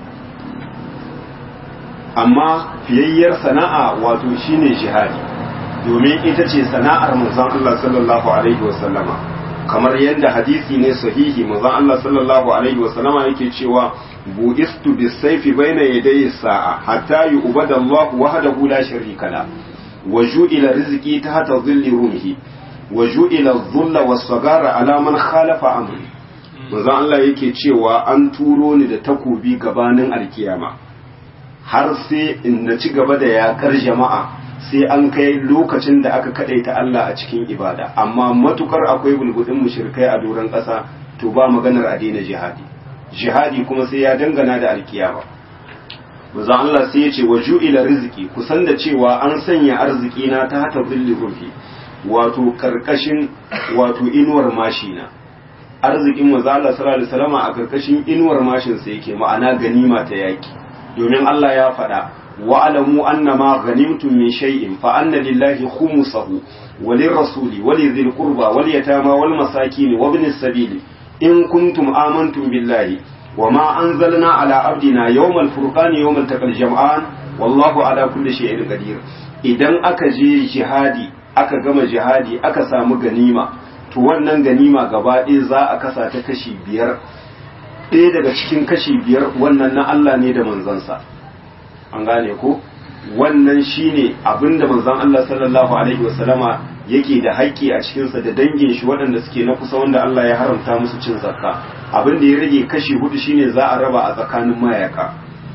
amma fiyayyar sana'a wato shine jihadi domin ita ce sana'ar manzon Allah sallallahu alaihi wasallama kamar yadda hadisi ne sahihi manzon Allah sallallahu alaihi wasallama yake cewa bu'istu bis-sayfi baina yaday sa'a hatta yu'bada Allah wahdahu la sharika la wa ju'ila rizqi tahta dhilli rumhi wa ju'ila adh-dhulla was-sagara ala man khalafa amri manzon Allah yake cewa an turo ni da takobi gabanin alkiyama har sai in na ci gaba da yakar jama'a sai an kai lokacin da aka kadaita Allah a cikin ibada amma matukar akwai bulbudin mushrikai a doron ƙasa to ba maganar a daina jihadi jihadi kuma sai ya dangana da alkiyama manzo Allah sai ya ce wa ju'ila rizqi kusan da cewa an sanya arziki na ta hata billi ruhi wato karkashin wato inuwar mashina arzikin manzo Allah sallallahu alaihi wasallam a karkashin inuwar mashin sa yake ma'ana ganima ta yaki domin Allah ya faɗa wa'alamu annama ghanimtum min shay'in fa anna lillahi khumsahu walirrasuli walidhil qurba wal yatama wal masakin wa ibnis sabil in kuntum amantum billahi wama anzalna ala abdina yawmal furqani yawmal taqal jam'an wallahu ala kulli shay'in qadir idan aka je jihadi aka gama jihadi aka samu ganima to wannan ganima gaba ɗaya za a kasa ta kashi biyar ɗaya daga cikin kashi biyar wannan na Allah ne da manzansa an gane ko wannan shine abinda manzon Allah sallallahu alaihi wasallama yake da haƙƙi a cikinsa da dangin shi waɗanda suke na kusa wanda Allah ya haramta musu cin zakka abin da ya rage kashi hudu shine za a raba a tsakanin mayaka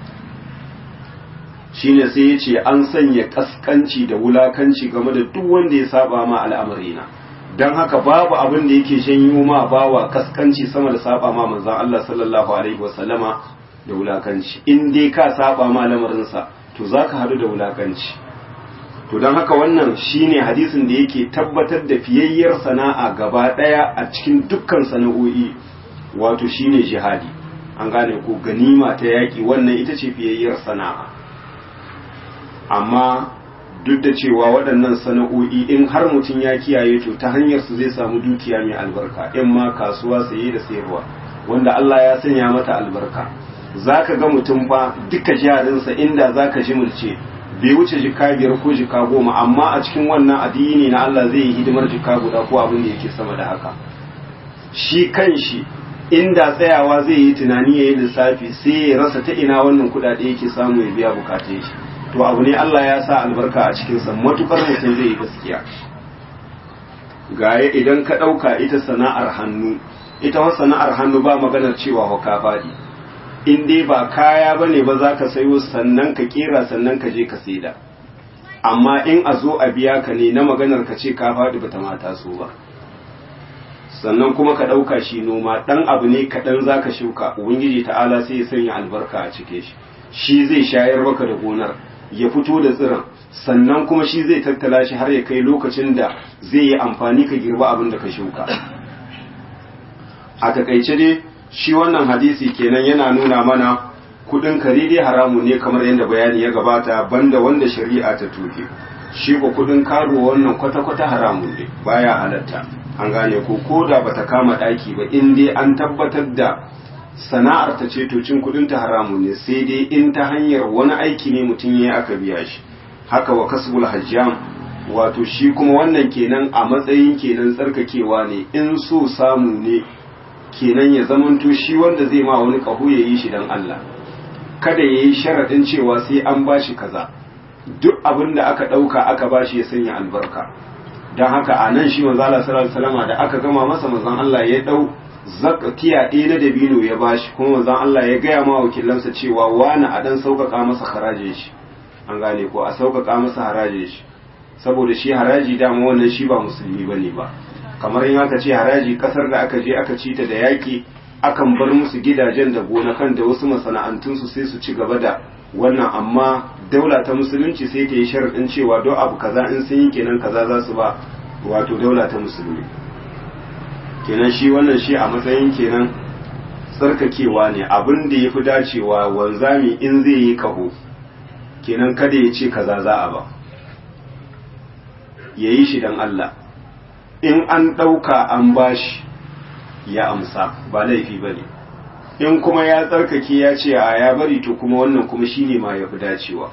shine sai ya ce an sanya kaskanci da wulakanci game da duk wanda ya saba ma al'amarina don haka babu abin da yake janyo ma bawa kaskanci sama da saba ma manzon Allah sallallahu alaihi wasallama da wulakanci in dai ka saba ma lamarinsa to zaka hadu da wulakanci to don haka wannan shine hadisin da yake tabbatar da fiyayyar sana'a gaba daya a cikin dukkan sana'o'i wato shine jihadi an gane ko ganima ta yaki wannan ita ce fiyayyar sana'a amma duk da cewa waɗannan sana'o'i in har mutum ya kiyaye to ta hanyar su zai samu dukiya mai albarka in ma kasuwa saye da sayarwa wanda Allah ya sanya mata albarka zaka ga mutum fa duka jarinsa inda zaka ji mulce bai wuce jika biyar ko jika goma amma a cikin wannan addini na Allah zai yi hidimar jika guda ko abin da yake sama da haka shi kanshi inda tsayawa zai yi tunani ya yi lissafi sai ya rasa ta ina wannan kuɗaɗe yake samu ya biya bukatun shi to abu ne Allah ya sa albarka a cikinsa matukar mutum zai yi gaskiya gaya idan ka ɗauka ita sana'ar hannu ita wa sana'ar hannu ba maganar cewa wa ka faɗi in dai ba kaya ba ne ba za ka sayo sannan ka kera sannan ka je ka saida amma in a zo a biya ka ne na maganar ka ce ka faɗi ba ta mata so ba sannan kuma ka ɗauka shi noma ɗan abu ne kaɗan za ka shuka ubangiji ta'ala sai ya sanya albarka a cike shi shi zai shayar maka da gonar ya fito da tsiron sannan kuma shi zai tattala shi har ya kai lokacin da zai yi amfani ka girba abin da ka shuka a takaice dai shi wannan hadisi kenan yana nuna mana kudin kare dai haramu ne kamar yadda bayani ya gabata banda wanda shari'a ta tuke shi ko kudin karuwa wannan kwata-kwata haramun ne baya halatta an gane ko ko da bata kama daki ba in dai an tabbatar da sana'ar ta ce to cin kudin ta haramun ne sai dai in ta hanyar wani aiki ne mutum ya aka biya shi haka wa kasbul hajjam wato shi kuma wannan kenan a matsayin kenan tsarkakewa ne in so samu ne kenan ya zamanto shi wanda zai ma wani kahu ya yi shi dan Allah kada ya yi sharaɗin cewa sai an ba shi kaza duk abin da aka ɗauka aka ba shi ya sanya albarka don haka a nan shi manzala salama da aka gama masa manzan Allah ya ɗau zakatiya ɗaya na dabino ya ba shi kuma manzan Allah ya gaya ma wakilansa cewa wani a ɗan sauƙaƙa masa harajin shi an gane ko a sauƙaƙa masa harajin shi saboda shi haraji dama wannan shi ba musulmi bane ba kamar in aka ce haraji kasar da aka je aka ci ta da yaƙi akan bar musu gidajen da gonakan da wasu masana'antunsu sai su ci gaba da wannan amma daula ta musulunci sai ta yi sharaɗin cewa don abu kaza in sun yi kenan kaza za su ba wato daula ta musulmi kenan shi wannan shi a matsayin kenan tsarkakewa ne abin da ya fi dacewa wanzami in zai yi kaho kenan kada ya ce kaza za a ba ya yi shi don Allah in an ɗauka an bashi ya amsa ba laifi ba ne in kuma ya tsarkake ya ce a ya bari to kuma wannan kuma shine ma ya fi dacewa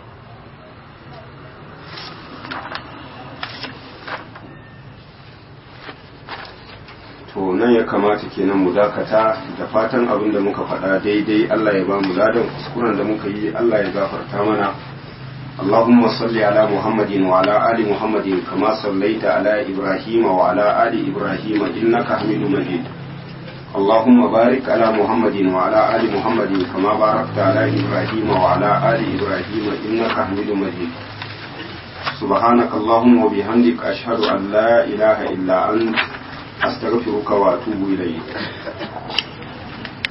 to nan ya kamata kenan mu dakata da fatan abin da muka faɗa daidai Allah ya ba mu ladan kuskuren da muka yi Allah ya gafarta mana اللهم صل على محمد وعلى آل محمد كما صليت على إبراهيم وعلى آل إبراهيم إنك حميد مجيد اللهم بارك على محمد وعلى آل محمد كما باركت على إبراهيم وعلى آل إبراهيم إنك حميد مجيد سبحانك اللهم وبحمدك أشهد أن لا إله إلا أنت أستغفرك وأتوب إليك